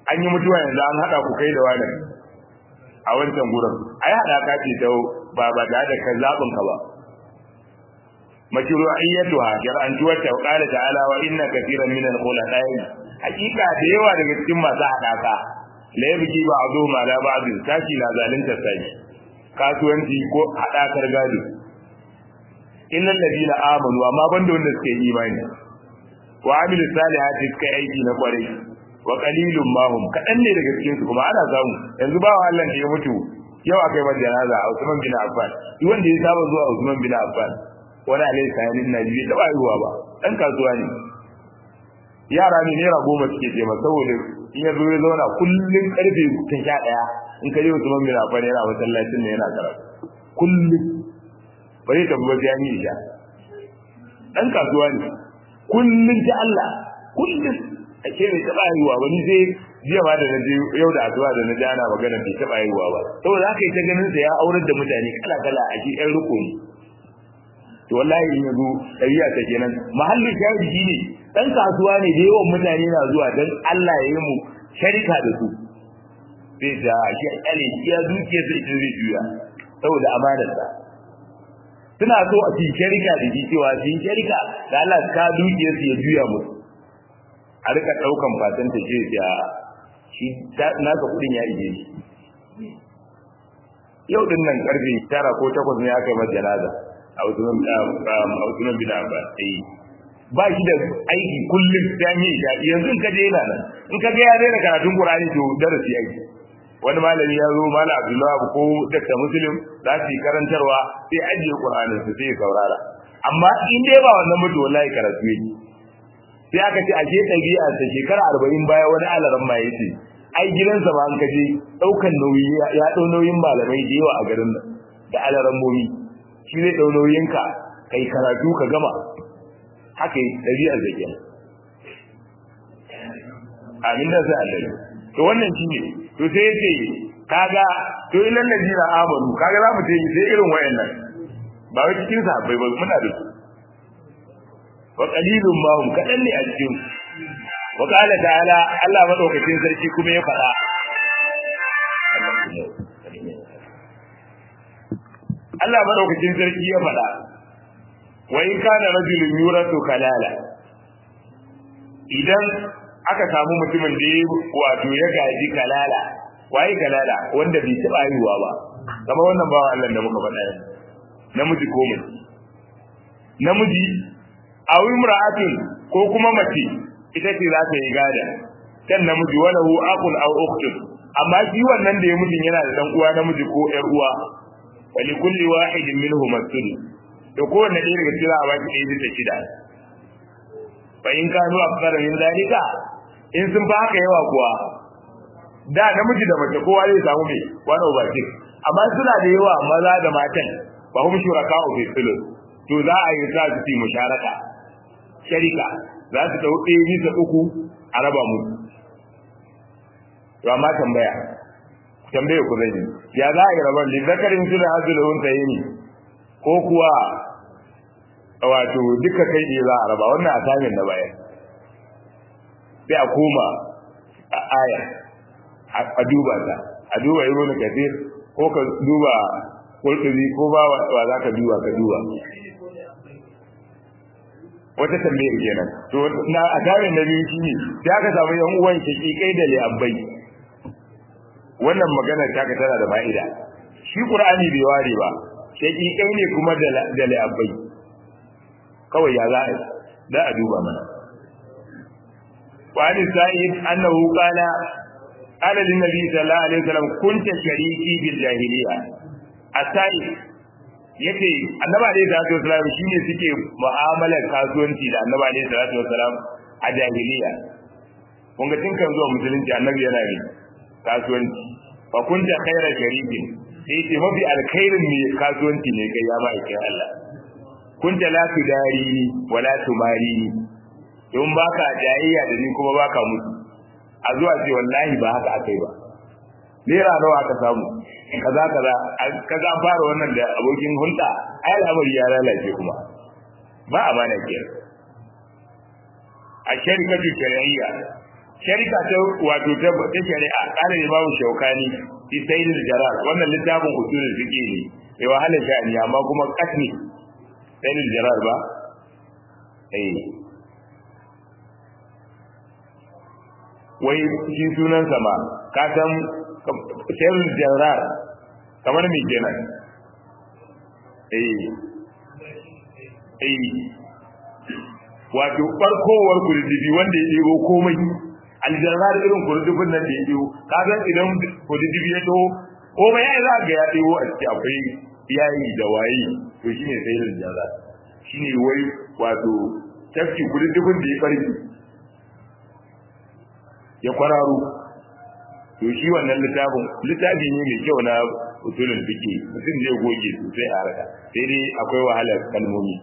an yi mutuwa yanzu an haɗa ku kai da wani a wancan gurin ai haɗa ka ce ta ba ba tare da kai zaɓin ka ba mashru'iyyatuha shar'antuwar ta qala ta'ala wa inna katiran min al-khulaqa'i hakika da yawa daga cikin masu haɗaka la yabki ba'du ma la ba'd sashi na zalunta sashi kasuwanci ko haɗakar gado illal ladina amanu amma banda wanda suke imani wa amilu salihati suka aiki na kwarai wa qalilun ma hum kadan ne daga cikin su kuma ana samu yanzu ba Allah da ya mutu yau akai masa janaza a Usman bin Affan duk wanda ya saba zuwa Usman bin Affan wani alai sayanin Najeriya da ba ruwa ba dan kasuwa ne yara ne naira goma suke je masa saboda in ya zo ya zauna kullun karfe ta sha ɗaya in ka je Usman bin Affan yana masallacin ne yana karatu kullun ba zai tafi ba sai an yi isha dan kasuwa ne kullun ta Allah kullun a ce bai taɓa haihuwa ba ni sai jiya ma da naje yau da asuba da naje ana magana bai taɓa haihuwa ba saboda haka ita ganin sa ya aurar da mutane kala kala a shi ɗan riko ne to wallahi in yazo ɗabi'a ta kenan mahallin shahidi shine dan kasuwa ne da yawan mutane na zuwa dan Allah ya yi mu sharika da su sai da shi alai ya duke sai ita zai juya saboda amanar sa suna so a cikin sharika da shi cewa cikin sharika da Allah ka duke su ya juya musu a rika daukan fatan ta ce ya shi naka kudin ya ije shi yau din nan karfe 9 ko 8 ne aka yi masa janaza a Usman bin Abbas eh ba shi da aiki kullum ta yi shaɗi yanzu in ka je yana nan in ka ga ya daina karatun Qur'ani to darasi yake wani malami ya zo malam Abdullahi ko Dr. Muslim za su yi karantarwa sai ajiye Qur'anin su sai saurara amma in dai ba wannan mutu wallahi karatu yake sai aka ce ashe ɗabi'a ta shekara arba'in baya wani alaran ma yace ai gidansa ba an kaje ɗaukan nauyi ya ɗau nauyin malamai da yawa a garin nan da alaran momi shi zai ɗau nauyinka kai karatu ka gama haka yi ɗabi'ar da ke amin da sai Allah to wannan shi ne to sai yace kaga to ilal ladina amanu kaga za mu ce sai irin wayannan ba wai cikin sahabbai ba muna da su wa qalilun ma hum kadan ne a cikin wa qala ta'ala Allah madaukakin sarki kuma ya faɗa Allah madaukakin sarki ya faɗa wa in kana rajulun yuratu kalala idan aka samu mutumin da ya wato ya gaji kalala waye kalala wanda bai taba haihuwa ba kama wannan bawa Allah da muka faɗa yanzu namiji ko mace namiji aw imra'atun ko kuma mace ita ce za ta yi gada kan namiji wala hu aqul aw ukhtun amma shi wannan da ya mutun yana da dan uwa namiji ko ƴar uwa wa li kulli wahidin minhum as-sudus to kowanne ɗaya daga cikin a baki ɗaya bisa shida fa in kanu akthara min zalika in sun fa haka yawa kuwa da namiji da mace kowa zai samu me wani over six amma suna da yawa maza da matan ba hum shuraka fi sulus to za a yi sa su yi musharaka sharika za su dau ɗaya bisa uku a raba musu to amma tambaya tambaye ku zan yi ya za a yi rabar lizakarin su da hazulun sayini ko kuwa wato duka kai ne za a raba wannan asamin na bayan sai a koma a aya a duba ta a duba ibn kathir ko ka duba qurtubi ko ba wa za ka duba ka duba wata tambayar kenan to na asamin na biyu shine sai aka samu yan uwan kai da li'abbai wannan magana ta ka tana da fa'ida shi qur'ani bai ware ba shakikai ne kuma da li'abbai kawai ya za a da a duba mana wani sa'id annahu qala qala lin nabi sallallahu alaihi wasallam kunta shariki bil jahiliya asai yace annabi alaihi salatu wasallam shine suke mu'amalar kasuwanci da annabi alaihi salatu wasallam a jahiliya kun ga tinkan zuwa musulunci annabi yana ne kasuwanci fa kunta khayra sharikin sai ce mafi alkhairin mai kasuwanci ne kai ya ma'aikin Allah kunta la tudari wala tumari don baka jayayya da ni kuma baka mutu a zuwa ce wallahi ba haka akai ba naira nawa aka samu kaza kaza kaza fara wannan da abokin hulɗa ai al'amari ya lalace kuma ba amana ke a sharikatu shari'iyya sharika ta wato ta ta shari'a kana ne babu shaukani fi sayyid jarar wannan littafin usulul fiqh ne mai wahala sha'ani amma kuma kasni sayyid jarar ba eh wai shi sunan sama ka san sayyid jarar kamar me kenan eh eh wato barkowar kurdibi wanda ya ɗebo komai aljarar irin kurdibin nan da ya ɗebo ka san idan kurdibi ya to komai ya za ga ya ɗebo a ciki akwai yayi da waye to shine sai aljarar shine wai wato tafki kurdibin da ya farki ya kwararo to shi wannan littafin littafi ne mai kyau na usulul fiqh mutum zai goge sosai a harka sai dai akwai wahalar kalmomi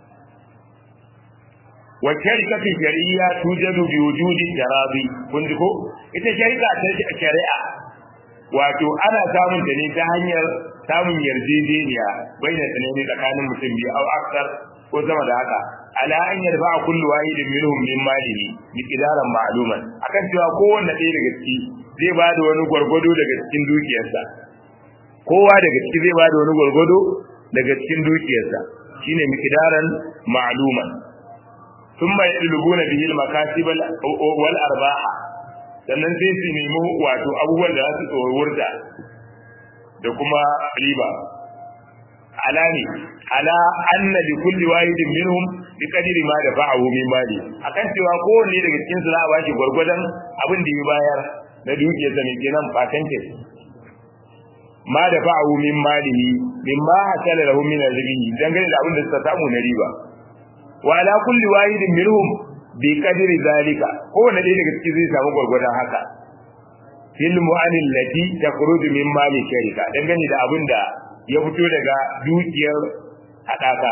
wa sharikatu shari'a tujadu bi wujudi tarabi kun ji ko ita sharika ta shari'a wato ana samun ta ne ta hanyar samun yarjejeniya baina tsanani tsakanin mutum biyu au aksar ko sama da haka ala an yarfa kullu wahidin minhum min malihi miqdaran ma'luman akan cewa kowanne ɗaya daga ciki zai ba da wani gwargwado daga cikin dukiyarsa kowa daga ciki zai ba da wani gwargwado daga cikin dukiyarsa shine miqdaran ma'luman thumma yadlubuna bihi al-makasib wal arbaha sannan sai su nemi wato abubuwan da za su tsorurta da kuma riba ala ne ala anna li kulli wahidin minhum bi qadri ma dafa'ahu min mali akan cewa kowanne daga cikin su za a bashi gwargwadon abin da ya bayar na dukiyarsa ne kenan fatance ma dafa'ahu min malihi mimma hasala lahu min rizqi dangane da abin da suka samu na riba wa ala kulli wahidin minhum bi qadri zalika kowanne ɗaya daga cikin zai samu gwargwadon haka fil mu'anil lati takhruju min mali sharika dangane da abin da ya fito daga dukiyar haɗaka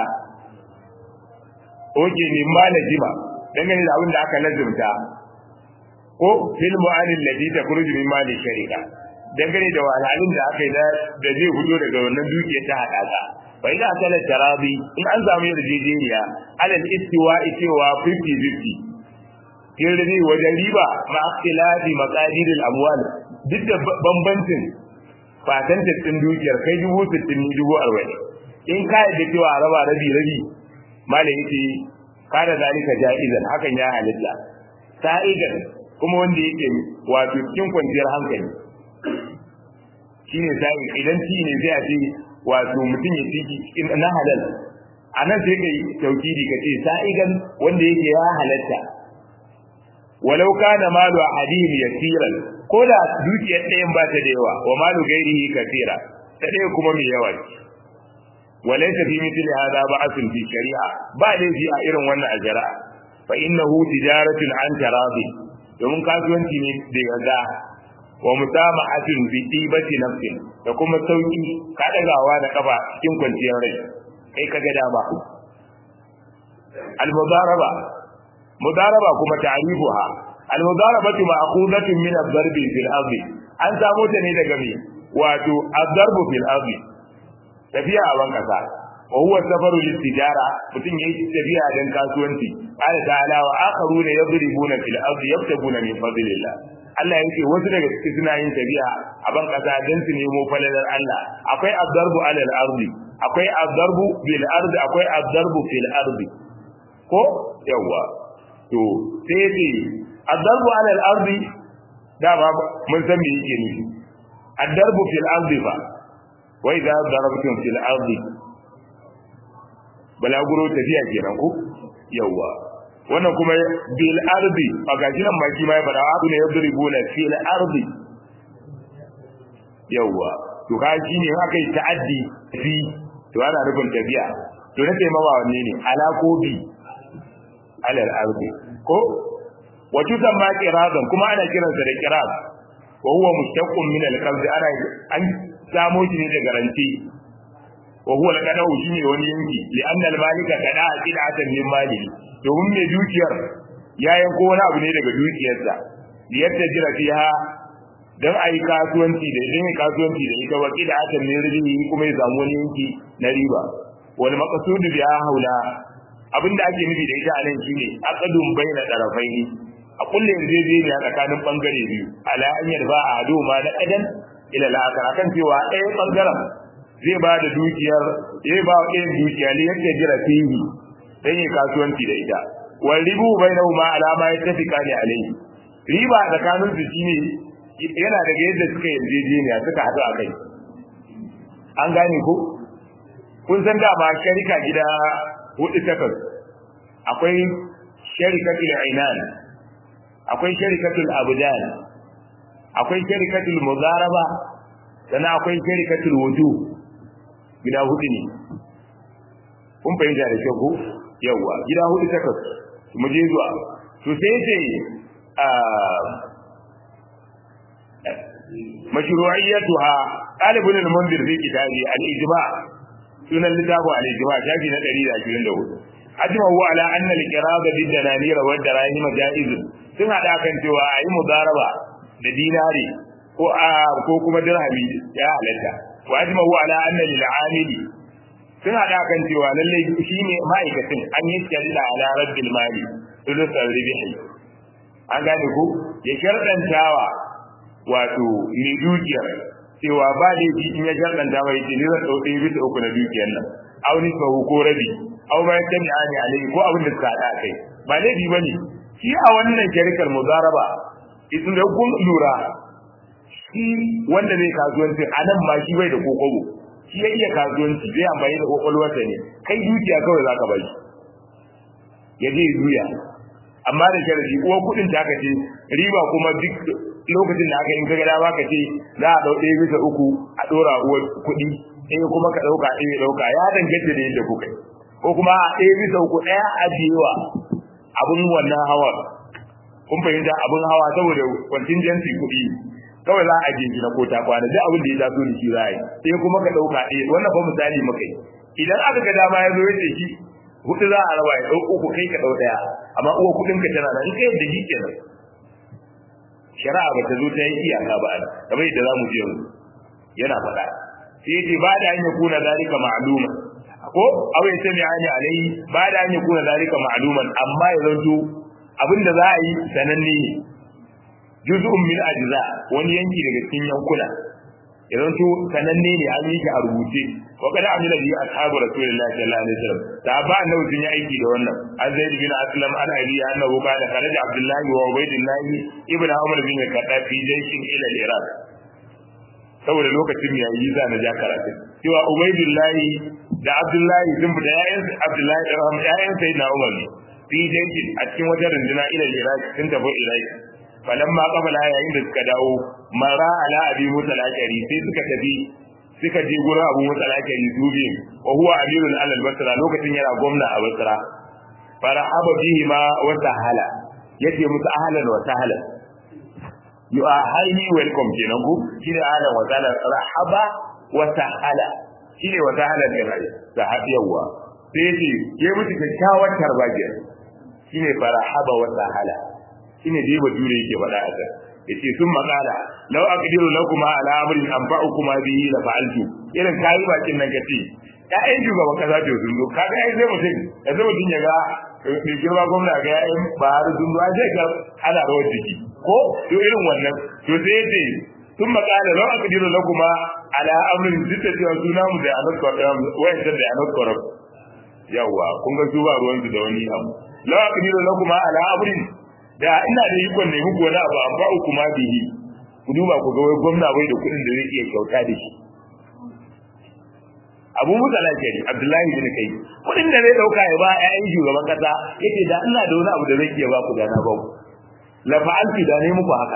oke ne ma lazima dangane da abin da aka lazimta ko fil mu'anil ladhi takhruju min mali sharika dangane da wahalhalun da aka yi da zai fito daga wannan dukiyar ta haɗaka fa idan aka la tarabi in an samu yarjejeniya alal istiwa'i cewa 50-50 kin rabi wajen riba ma ikhtilafi maqadiril amwal duk da bambancin fatantar ɗin dukiyar kai dubu sittin ni dubu arba'in in ka yadda cewa a raba rabi rabi malam yace kada zalika ja'izan hakan ya halitta sa'igan kuma wanda yake wato cikin kwanciyar hankali shine sai idan ci ne zai ce wato mutum ya ciki cikin na halal anan sai kai taukidi kace sa'igan wanda yake ya halatta walau kana malu ahadihim yasiran ko da dukiyar ɗayan ba ta da yawa wa malu gairihi kasira ta ɗaya kuma mai yawa ce walaysa fi mithli hadha ba'athun fi shari'a ba laifi a irin wannan a shari'a fa innahu tijaratun an tarabi domin kasuwanci ne da yarda wa musamahatun bi tibati nafsin da kuma sauki ka dagawa da kafa cikin kwanciyar rai kai kaga dama al-mudaraba mudaraba kuma ta'rifuha al-mudarabatu ma'khudatun min ad-darb fil ardi an samu ta ne daga me wato ad-darb fil ardi tafiya a ban kasa wa huwa safaru lit-tijara mutun yayi tafiya dan kasuwanci qala ta'ala wa akharuna yadribuna fil ardi yabtaguna min fadlillah Allah yake wasu daga cikin suna yin tafiya a ban kasa dan su nemo falalar Allah akwai ad-darbu 'ala al-ardi akwai ad-darbu bil ardi akwai ad-darbu fil ardi ko yawa to sai ce addarbu ala al-ardi dama mun san me yake nufi addarbu fil ardi fa wa idza darabtum fil ardi balaguro tafiya kenan ko yawa wannan kuma bil ardi a gashi nan maki ma ya bada abu ne yadribuna fil ardi yawa to ka shi ne haka yi ta'addi fi to ana nufin tafiya to na taimawa wanne ne ala ko bi alal ardi ko wa tusamma qiradan kuma ana kiransa da qirad wa huwa mushtaqqun min al-qabd ana an samo shi ne daga ranti wa huwa al-qada'u shine wani yanki li anna al-malika qada'a qid'atan min malihi domin mai dukiyar ya yanko wani abu ne daga dukiyarsa liyarta jira fiha dan ayi kasuwanci da idan kasuwanci da ita wa qid'atan min rizqi kuma ya samu wani yanki na riba wal maqsudu biha haula abinda ake nufi da ita anan shine aqdun baina tarafaini a kulle yarjejeniya tsakanin bangare biyu ala an yarba a hado ma na kadan ila la'akar akan cewa ɗaya bangaren zai ba da dukiyar zai ba wa ɗayan dukiya ne yadda jira fihi dan yi kasuwanci da ita wal ribu bainahuma ala ma yattafiqani alayhi riba tsakanin su shine yana daga yadda suka yarjejeniya suka haɗu a kai an gane ko kun san dama sharika gida hudu takas akwai sharikatul ainan akwai sharikatul abdan akwai sharikatul mudaraba sannan akwai sharikatul wuju gida hudu ne kun fahimta da kyau ko yawa gida hudu takas mu je zuwa to sai ce مشروعيتها قال ابن المنذر في كتابه الإجماع سنة الكتاب الإجماع شافي نتريد أشيرين له أجمعه على أن القرابة بالدنانير والدراهم جائز sun haɗa kan cewa a yi mudaraba da dinari ko a ko kuma dirhami ya halatta wa ajma'u ala anna lil amili sun haɗa kan cewa lalle shine ma'aikacin an yi shari'a ala rabbil mali sulus ribihi an gane ku ya sharɗantawa wato mai dukiyar cewa ba laifi in ya sharɗanta mai ce ni zan ɗau ɗaya bisa uku na dukiyar nan au ni sahu ko rabi au ma yadda ni ani alai ko abin da suka haɗa kai ba laifi ba ne shi a wannan sharikar muzaraba idan da kun lura shi wanda zai kasuwanci a nan ma shi bai da kokobo shi ya iya kasuwanci zai amfani da kokolwarsa ne kai dukiya kawai za ka bai ya je juya amma da sharadi uwar kuɗin ta ka ce riba kuma duk lokacin da aka in ka gada ka ce za a ɗau ɗaya bisa uku a ɗora uwar kuɗi ɗaya kuma ka ɗauka ɗaya ɗauka ya danganta da yadda kuka yi ko kuma a ɗaya bisa uku ɗaya ajiyewa abin wannan hawa kun fahimta abin hawa saboda contingency kuɗi kawai za a ajiye shi na kota kwana duk abin da ya taso da shi za a yi sai kuma ka ɗauka ɗaya wannan fa misali muka yi idan aka ga dama ya zo ya ce shi hudu za a raba ya ɗau uku kai ka ɗau ɗaya amma uwa kuɗin ka tana nan in ka yadda shi kenan shari'a ba ta zo ta yi iyaka ba kamar yadda za mu je yanzu yana faɗa sai ce ba da hanyar kuna zalika ma'luma ko aw ya sami ani alai ba da hanyar kuna zalika ma'luman amma ya zanto abinda za a yi sananne ne juz'un min ajza wani yanki daga cikin yankuna ya zanto sananne ne an yi shi a rubuce wa kada amila bi ashabu rasulillahi sallallahu alaihi wasallam da ba annabi sun yi aiki da wannan an zaid bin aslam an ali annahu qala kharaja abdullahi wa ubaydillah ibn umar bin khattab fi jayshin ila al-iraq saboda lokacin ya yi za na ja karatu cewa ubaydillah da abdullahi sun fita yayin abdullahi da rahama yayin sayyidina umar ne fi jayshin a cikin wata runduna ila al-iraq sun tafi iraq falamma qabala yayin da suka dawo mara ala abi musa al-ashari sai suka tafi suka je gurin abu musa al-ashari su biyu wa huwa amirul alal basra lokacin yana gwamna a basra farahaba bihi ma wa sahala yace musu ahlan wa sahlan you are highly welcome kenan ku shine ahlan wa sahlan rahaba wa sahala shine wa sahlan da rai sahabiyawa sai yace ya musu kyakkyawar tarbaje shine farahaba wa sahala shine dai bature yake faɗa a kan yace sun makala law aqdiru lakum ala amrin anfa'ukum bihi la fa'altu irin kai bakin nan kace ƴaƴan shugaban kasa ce sun zo kaga ai sai mutum yanzu mutum ya ga mai girma gwamna ga ƴaƴan bahar sun zo sai ga ana rawar jiki ko to irin wannan to sai yace sun makala law aqdiru lakum ala amrin duk da cewa suna mu da anot kwaram wayan da anot kwaram yawa kun ga su ba ruwan su da wani abu law aqdiru lakum ala amrin da ina da ikon ne muku wani abu amma uku ma bihi ku duba ku ga wai gwamna bai da kuɗin da zai iya kyauta da shi abu musa lafiyari abdullahi bin kai kuɗin da zai ɗauka ya ba ƴaƴan shugaban kasa yace da ina da wani abu da zai iya ba ku da na ba ku la fa'alti da ne muku haka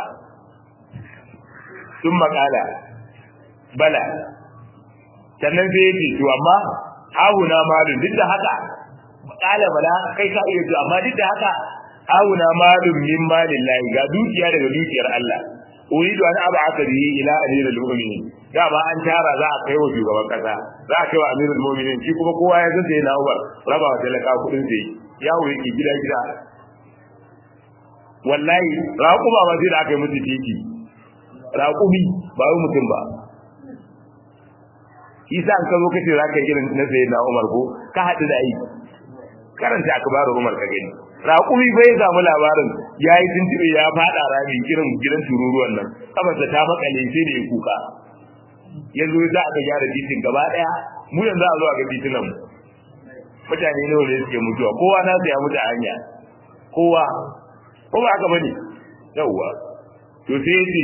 sun makala bala sannan sai yace to amma hawuna malun duk da haka kala bala kai ka iya to amma duk da haka auna malum min malillahi ga dukiya daga dukiyar Allah uridu an ab'atha bihi ila amiril mu'minin da ba an tara za a kai wa shugaban kasa za a kai wa amirul mu'minin shi kuma kowa ya zace na Umar raba wa talaka kudin sai yawo yake gida gida wallahi raƙuma ba sai da aka yi musu titi raƙumi ba wai mutum ba isa an ka zo kace za ka yi irin na sayyidina Umar ko ka haɗu da aiki karanta akbaru Umar ka gani raƙumi bai samu labarin ya yi tuntube ya faɗa rami irin gidan tururuwan nan kafarsa ta makale sai da ya kuka yanzu za a ga gyara titin gaba ɗaya mu yanzu a zo a ga titunan mu mutane nawa ne suke mutuwa kowa na ya mutu a hanya kowa ko ba haka bane yawwa to sai yace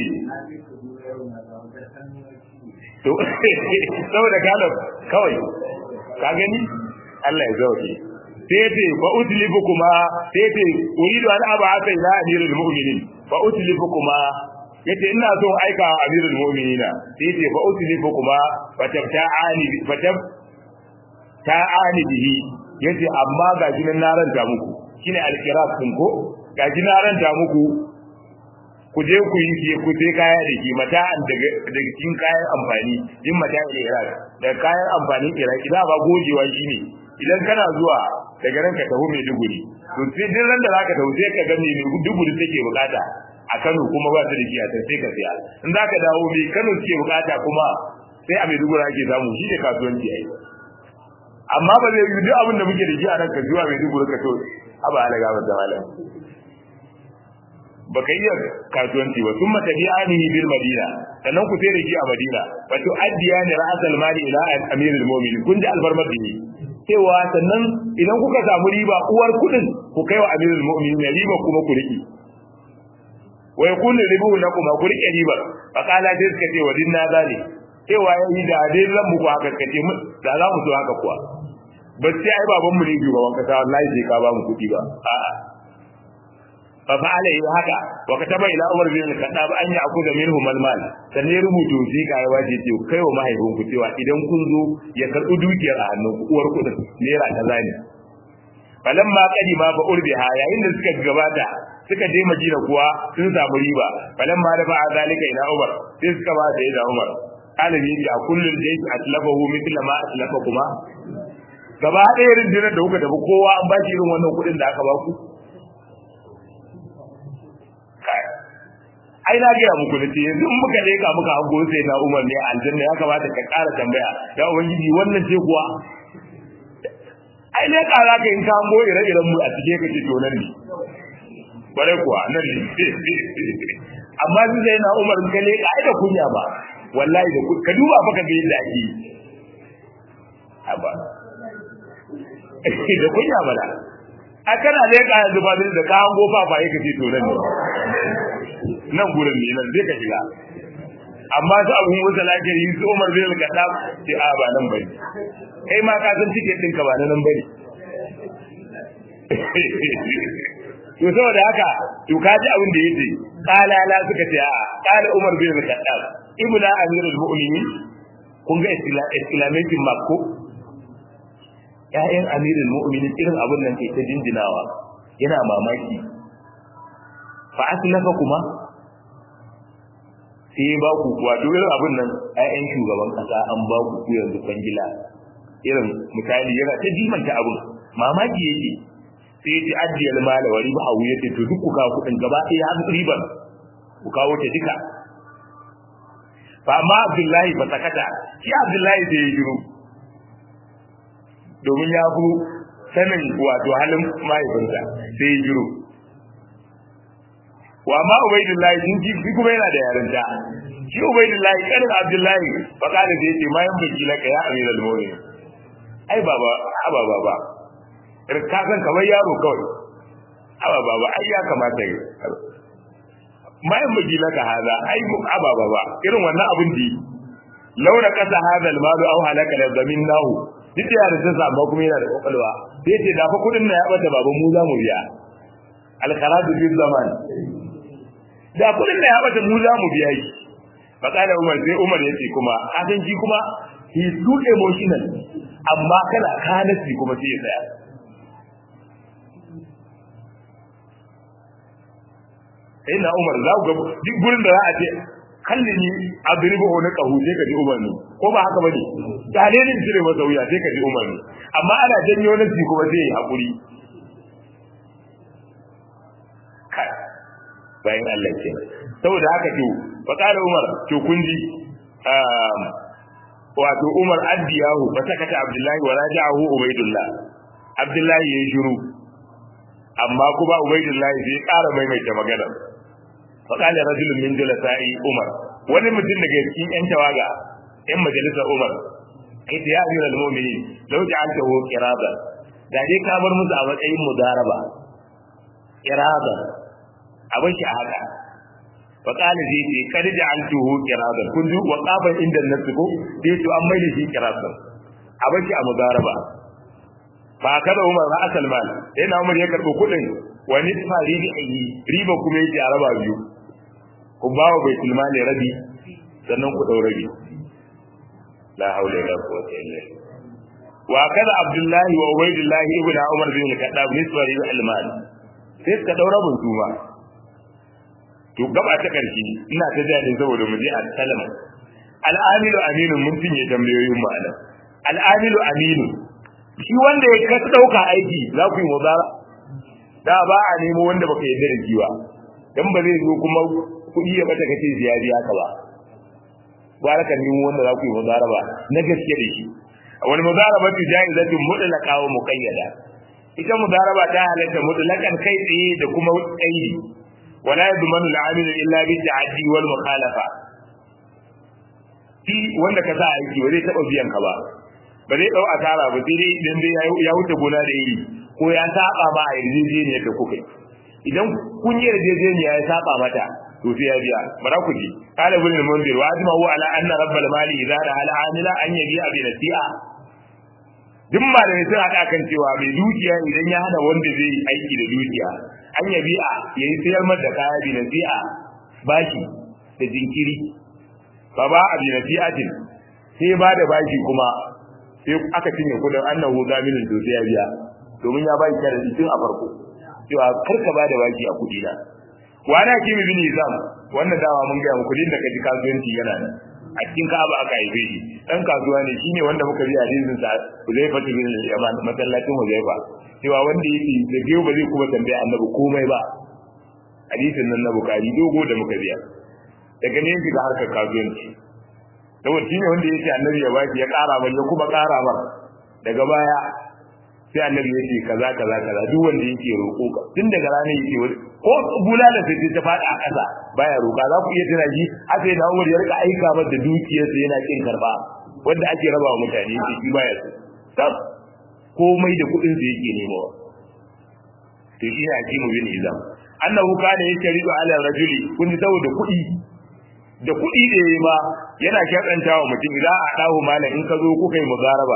to saboda galab kawai ka gani Allah ya zauke sai yace fa utlifu kuma sai yace uridu an aba aka ila amirul mu'minin fa utlifu kuma yace ina so aika amirul mu'minina sai yace fa utlifu kuma fa tabta'ani fa tab ta'ani bihi yace amma ga jinan na ranta muku shine alqiras din ko ga jinan ranta muku ku je ku yi ku sai kaya da ki mata'an daga daga cikin kayan amfani din mata'an Iraq daga kayan amfanin Iraq da ba gojewa shine idan kana zuwa daga ran ka taho Maiduguri to sai din ran da zaka taho sai ka ga me Maiduguri take bukata a Kano kuma ba ta da shi a sai ka siya in zaka dawo me Kano take bukata kuma sai a Maiduguri ake samu shi ne kasuwanci ai amma ba zai yi duk abin da muke da shi a nan ka zuwa Maiduguri ka to aba alaga ba da malam baka iya kasuwanci ba sun matafi anihi bil madina sannan ku sai da shi a madina fa to addiya ni ra'asal mali ila amirul mu'minin kun ji alfarmar dini cewa sannan idan kuka samu riba uwar kudin ku kai wa amirul mu'minin riba kuma ku riki wa yakunu ribu lakum ku rike riba fa qala dai suka ce wa dinna zali cewa yayi da dai ran muku haka kace mu da za mu so haka kuwa ba sai ai baban mu ne shugaban kasa wallahi sai ka ba mu kudi ba a'a fa fa'ala yi haka wa kataba ila umar bin al-khattab an ya'khudha minhu mal-mal sannan rubutu shi ka yi waje ce kai wa mahaifin ku cewa idan kun zo ya karbi dukiyar a hannun ku uwar kudin naira kaza ne falamma qadima fa urbiha yayin da suka gabata suka je madina kuwa sun samu riba falamma da fa'a zalika ila umar sai suka ba da ila umar alimi bi a kullun da yake atlafahu mithla ma atlafa kuma gaba ɗaya rundunar da kuka tafi kowa an ba shi irin wannan kuɗin da aka ba ku ai na gaya muku da ce yanzu in muka leka muka hango sai na umar ne aljanna ya kamata ka ƙara tambaya ya ubangiji wannan ce kuwa ai ne ƙara ka in ka hango ire-iren mu a cike kake to nan ne bare kuwa nan ne amma su sai na umar ka leka ai da kunya ba wallahi da ka duba fa ka ga yadda ake yi haba da kunya bala a kana leka yanzu ba da ka hango fa fa yake ce to nan ne nan gurin ne nan zai ka shiga amma su abu musa lafiyar yi su umar zai rika da ce a ba nan bane kai ma ka san tiket ɗinka ba na nan bane to saboda haka to ka ji abin da yace qala la suka ce a qala umar bin al-khattab ibnu amirul mu'minin kun ga exclamation mark ko ƴaƴan amirul mu'minin irin abin nan ke ta jinjinawa yana mamaki fa aslafa kuma sai ba ku kuwa to irin abin nan ƴaƴan shugaban kasa an ba ku ku yanzu kwangila irin misali yana ta jimanta abin mamaki yake sai ji addiyal mala wa riba hawu yace to duk ku kawo kudin gaba ɗaya har riban ku kawo ta duka fa amma abdullahi fa sakata shi abdullahi sai ya shiru domin ya fi sanin wato halin mahaifinsa sai ya shiru wa ma ubaidullahi sun ji shi kuma yana da yarinta shi ubaidullahi kanin abdullahi fa kana da yace ma yan baki laka ya amiral mu'minin ai baba aba baba ka san kamar yaro kawai aba baba ai ya kamata yi ma yan baki laka haza ai aba baba irin wannan abin da launa kasa hada almalu aw halaka la zaminnahu duk da yarin sa amma kuma yana da kokalwa sai ce da fa kudin na ya bata baba mu za mu biya al-kharaju bil zaman da kudin da ya bata mu za mu biya shi fakala umar sai umar ya ce kuma kasan shi kuma he too emotional amma kana kanasi kuma sai ya tsaya sai na umar za ku ga duk gurin da za a ce kalli ni adribu na kahu sai ka ji umar ne ko ba haka bane dalilin cire masa wuya sai ka ji umar ne amma ana janyo nasi kuma sai ya hakuri bayan Allah ke saboda haka to fa qala umar to kun ji wato umar addiyahu fa sakata abdullahi wa raja'ahu ubaidullah abdullahi yayi shiru amma kuma ubaidullahi sai ƙara maimaita magana fa qala rajulun min julasa'i umar wani mutum daga cikin yan tawaga yan majalisar umar ita ya amira al-mu'minin law ja'altahu qirada da dai ka bar musu a matsayin mudaraba qirada abin shi a haka fa qala zai ce kad ja'altuhu qirada kun ji wa qaban inda nasu ko sai to an maida shi qirada abin shi a mudaraba ba kada Umar ba asal mal sai na Umar ya karbo kudin wani tsari da yi riba kuma yake a raba biyu ku bawa baitul mali rabi sannan ku dau rabi la haula wala quwwata illa billah wa kada Abdullah wa Ubaydullah ibn Umar bin al-Khattab nisba riba al-mal sai ka dau rabin su ma to gaba ta karshe ina ta jani saboda mu je a kalama al-amilu aminu mun tinye tambayoyin mu anan al-amilu aminu shi wanda ya ka dauka aiki za ku yi mubara da ba a nemo wanda baka yarda da shi ba dan ba zai zo kuma kuɗi ya bata kace ziyari haka ba gwara ka nemo wanda za ku yi mubara ba na gaske da shi wani mudaraba ta jaizatu mutlaqa wa muqayyada ita mudaraba ta halatta mutlaqan kai tsaye da kuma qaidi wala yadmanu al-amil illa bi ta'addi wal mukhalafa shi wanda ka sa aiki ba zai taba biyan ka ba ba zai dau asara ba sai dai idan dai ya wuce gona da iri ko ya saba ma a yarjejeniya da kuka idan kun yi yarjejeniya ya saba mata to sai ya biya bara ku ji qala ibn al-mundir wa ajma huwa ala anna rabbal mali idza da al amila an yabi abi nasi'a duk ma da sun hada kan cewa mai dukiya idan ya hana wanda zai yi aiki da dukiya an yabi a yayi sayar mata kaya bi nasi'a bashi da jinkiri fa ba abi nasi'atin sai ba da bashi kuma sai aka cinye kudin annahu zaminin to sai ya biya domin ya bai kare tun a farko cewa karka ba da baki a kudi na wani kimi bin izam wannan dawa mun ga muku din da kaji kasuwanci yana nan a cikin Ka'aba aka haife shi dan kasuwa ne shine wanda muka bi hadisin sa Uzaifa bin Yaman masallacin Uzaifa cewa wanda yake da biyo ba zai kuma tambaya Annabi komai ba hadisin nan na Bukhari dogo da muka biya daga ne shiga harkar kasuwanci saboda shine wanda yake Annabi ya baki ya ƙara ba ya kuma ƙara ba daga baya sai annabi ya ce kaza kaza kaza duk wanda yake roƙo ka tun daga ranar yake ko bulala sai ta faɗi a ƙasa baya roƙa za ku iya tana ji aka yi Umar ya rika aika masa da dukiyarsa yana kin karba wanda ake raba wa mutane yake shi baya so tab komai da kuɗin sa yake nemawa to shi ne hakimu bin izam annahu kana yashridu ala rajuli kun ji saboda kuɗi da kuɗi da yayi ma yana shakantawa mutum idan a dawo malam in ka zo kuka yi mugaraba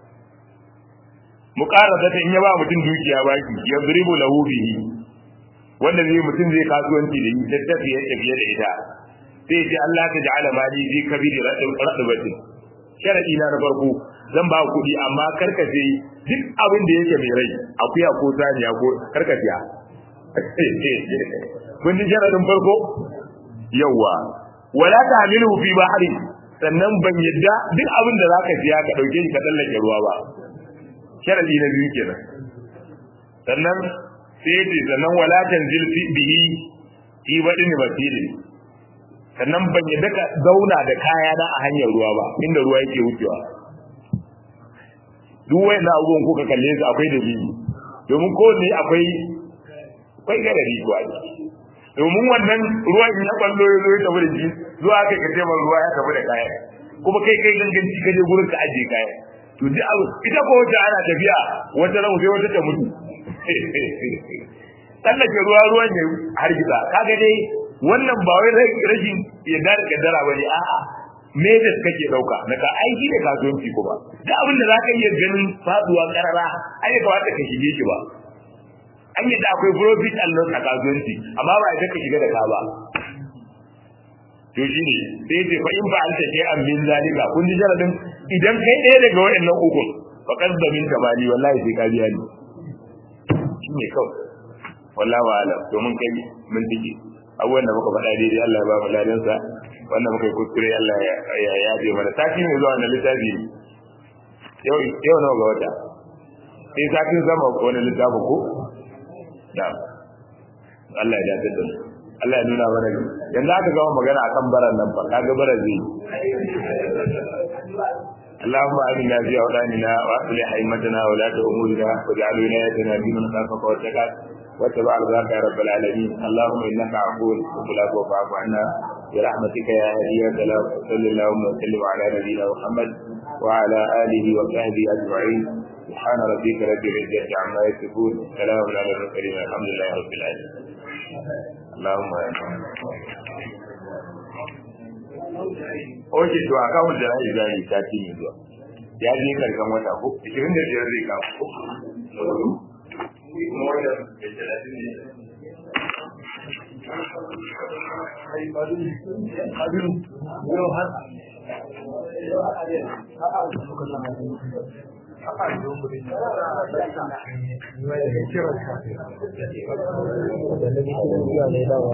muqarrada ta in ya ba mutum dukiya baki ya zuribu lahu bihi wanda zai mutum zai kasuwanci da ita tafiye tafiye da ita sai ce Allah ta ja'ala mali fi kabiri radabatin sharadi na na farko zan ba kuɗi amma karkace duk abin da yake mai rai akuya ko saniya ko karkaciya kun ji sharadin farko yawa wala ta hamilu fi bahri sannan ban yadda duk abin da zaka siya ka dauke shi ka tsallake ruwa ba sharadi na biyu kenan sannan sai ce sannan wala tanzil fi bihi fi badin basilin sannan ban yadda ka zauna da kaya na a hanyar ruwa ba inda ruwa yake wucewa duk wayannan abubuwan kuka kalle su akwai dalili domin ko ne akwai akwai garari ko a domin wannan ruwan ya ballo ya zo ya tafi da shi zuwa kai ka taimaka ruwa ya tafi da kaya kuma kai kai ganganci ka je gurin ka ajiye kaya to duk abu ita ko wata ana tafiya wata ran sai wata ta mutu tsallake ruwa ruwan ne har gida kaga dai wannan ba wai rashin yadda da kaddara bane a'a me da kake dauka na ka aiki da kasuwanci kuma da abin da zaka iya ganin faduwa karara ai ba wata ka shige shi ba an yi da akwai profit and loss a kasuwanci amma ba ita ka shiga da ka ba to shi ne sai ce fa in ba an take an min zalika kun ji jaradin idan kai ɗaya daga waɗannan uku fa kasda min kamali wallahi sai ka biya ni shi ne kawai wallahi wa alam to mun kai mun dige abubuwan da muka faɗa daidai Allah ya ba mu ladan sa wannan muka yi kuskure Allah ya yaje mana sati ne zuwa wannan littafi yau yau nawa ga wata sai satin zama ko wani littafin ko da Allah ya dace da mu Allah ya nuna mana yanzu aka gama magana akan baran nan fa kaga bara zai اللهم آمنا في أوطاننا وأصلح أئمتنا ولاة أمورنا واجعل ولايتنا في من خافك واتقاك واتبع رضاك يا رب العالمين اللهم انك عفو تحب العفو فاعف عنا برحمتك يا هدي يا سلام وصل اللهم وسلم على نبينا محمد وعلى اله وصحبه اجمعين سبحان ربك رب العزه عما يصفون سلام على المرسلين الحمد لله رب العالمين اللهم Oke to a kawo da rai zai ta ci ne zuwa. Ya je karkan wata ko 25 zai kawo. Kuma wanda ke 30 ne. Haka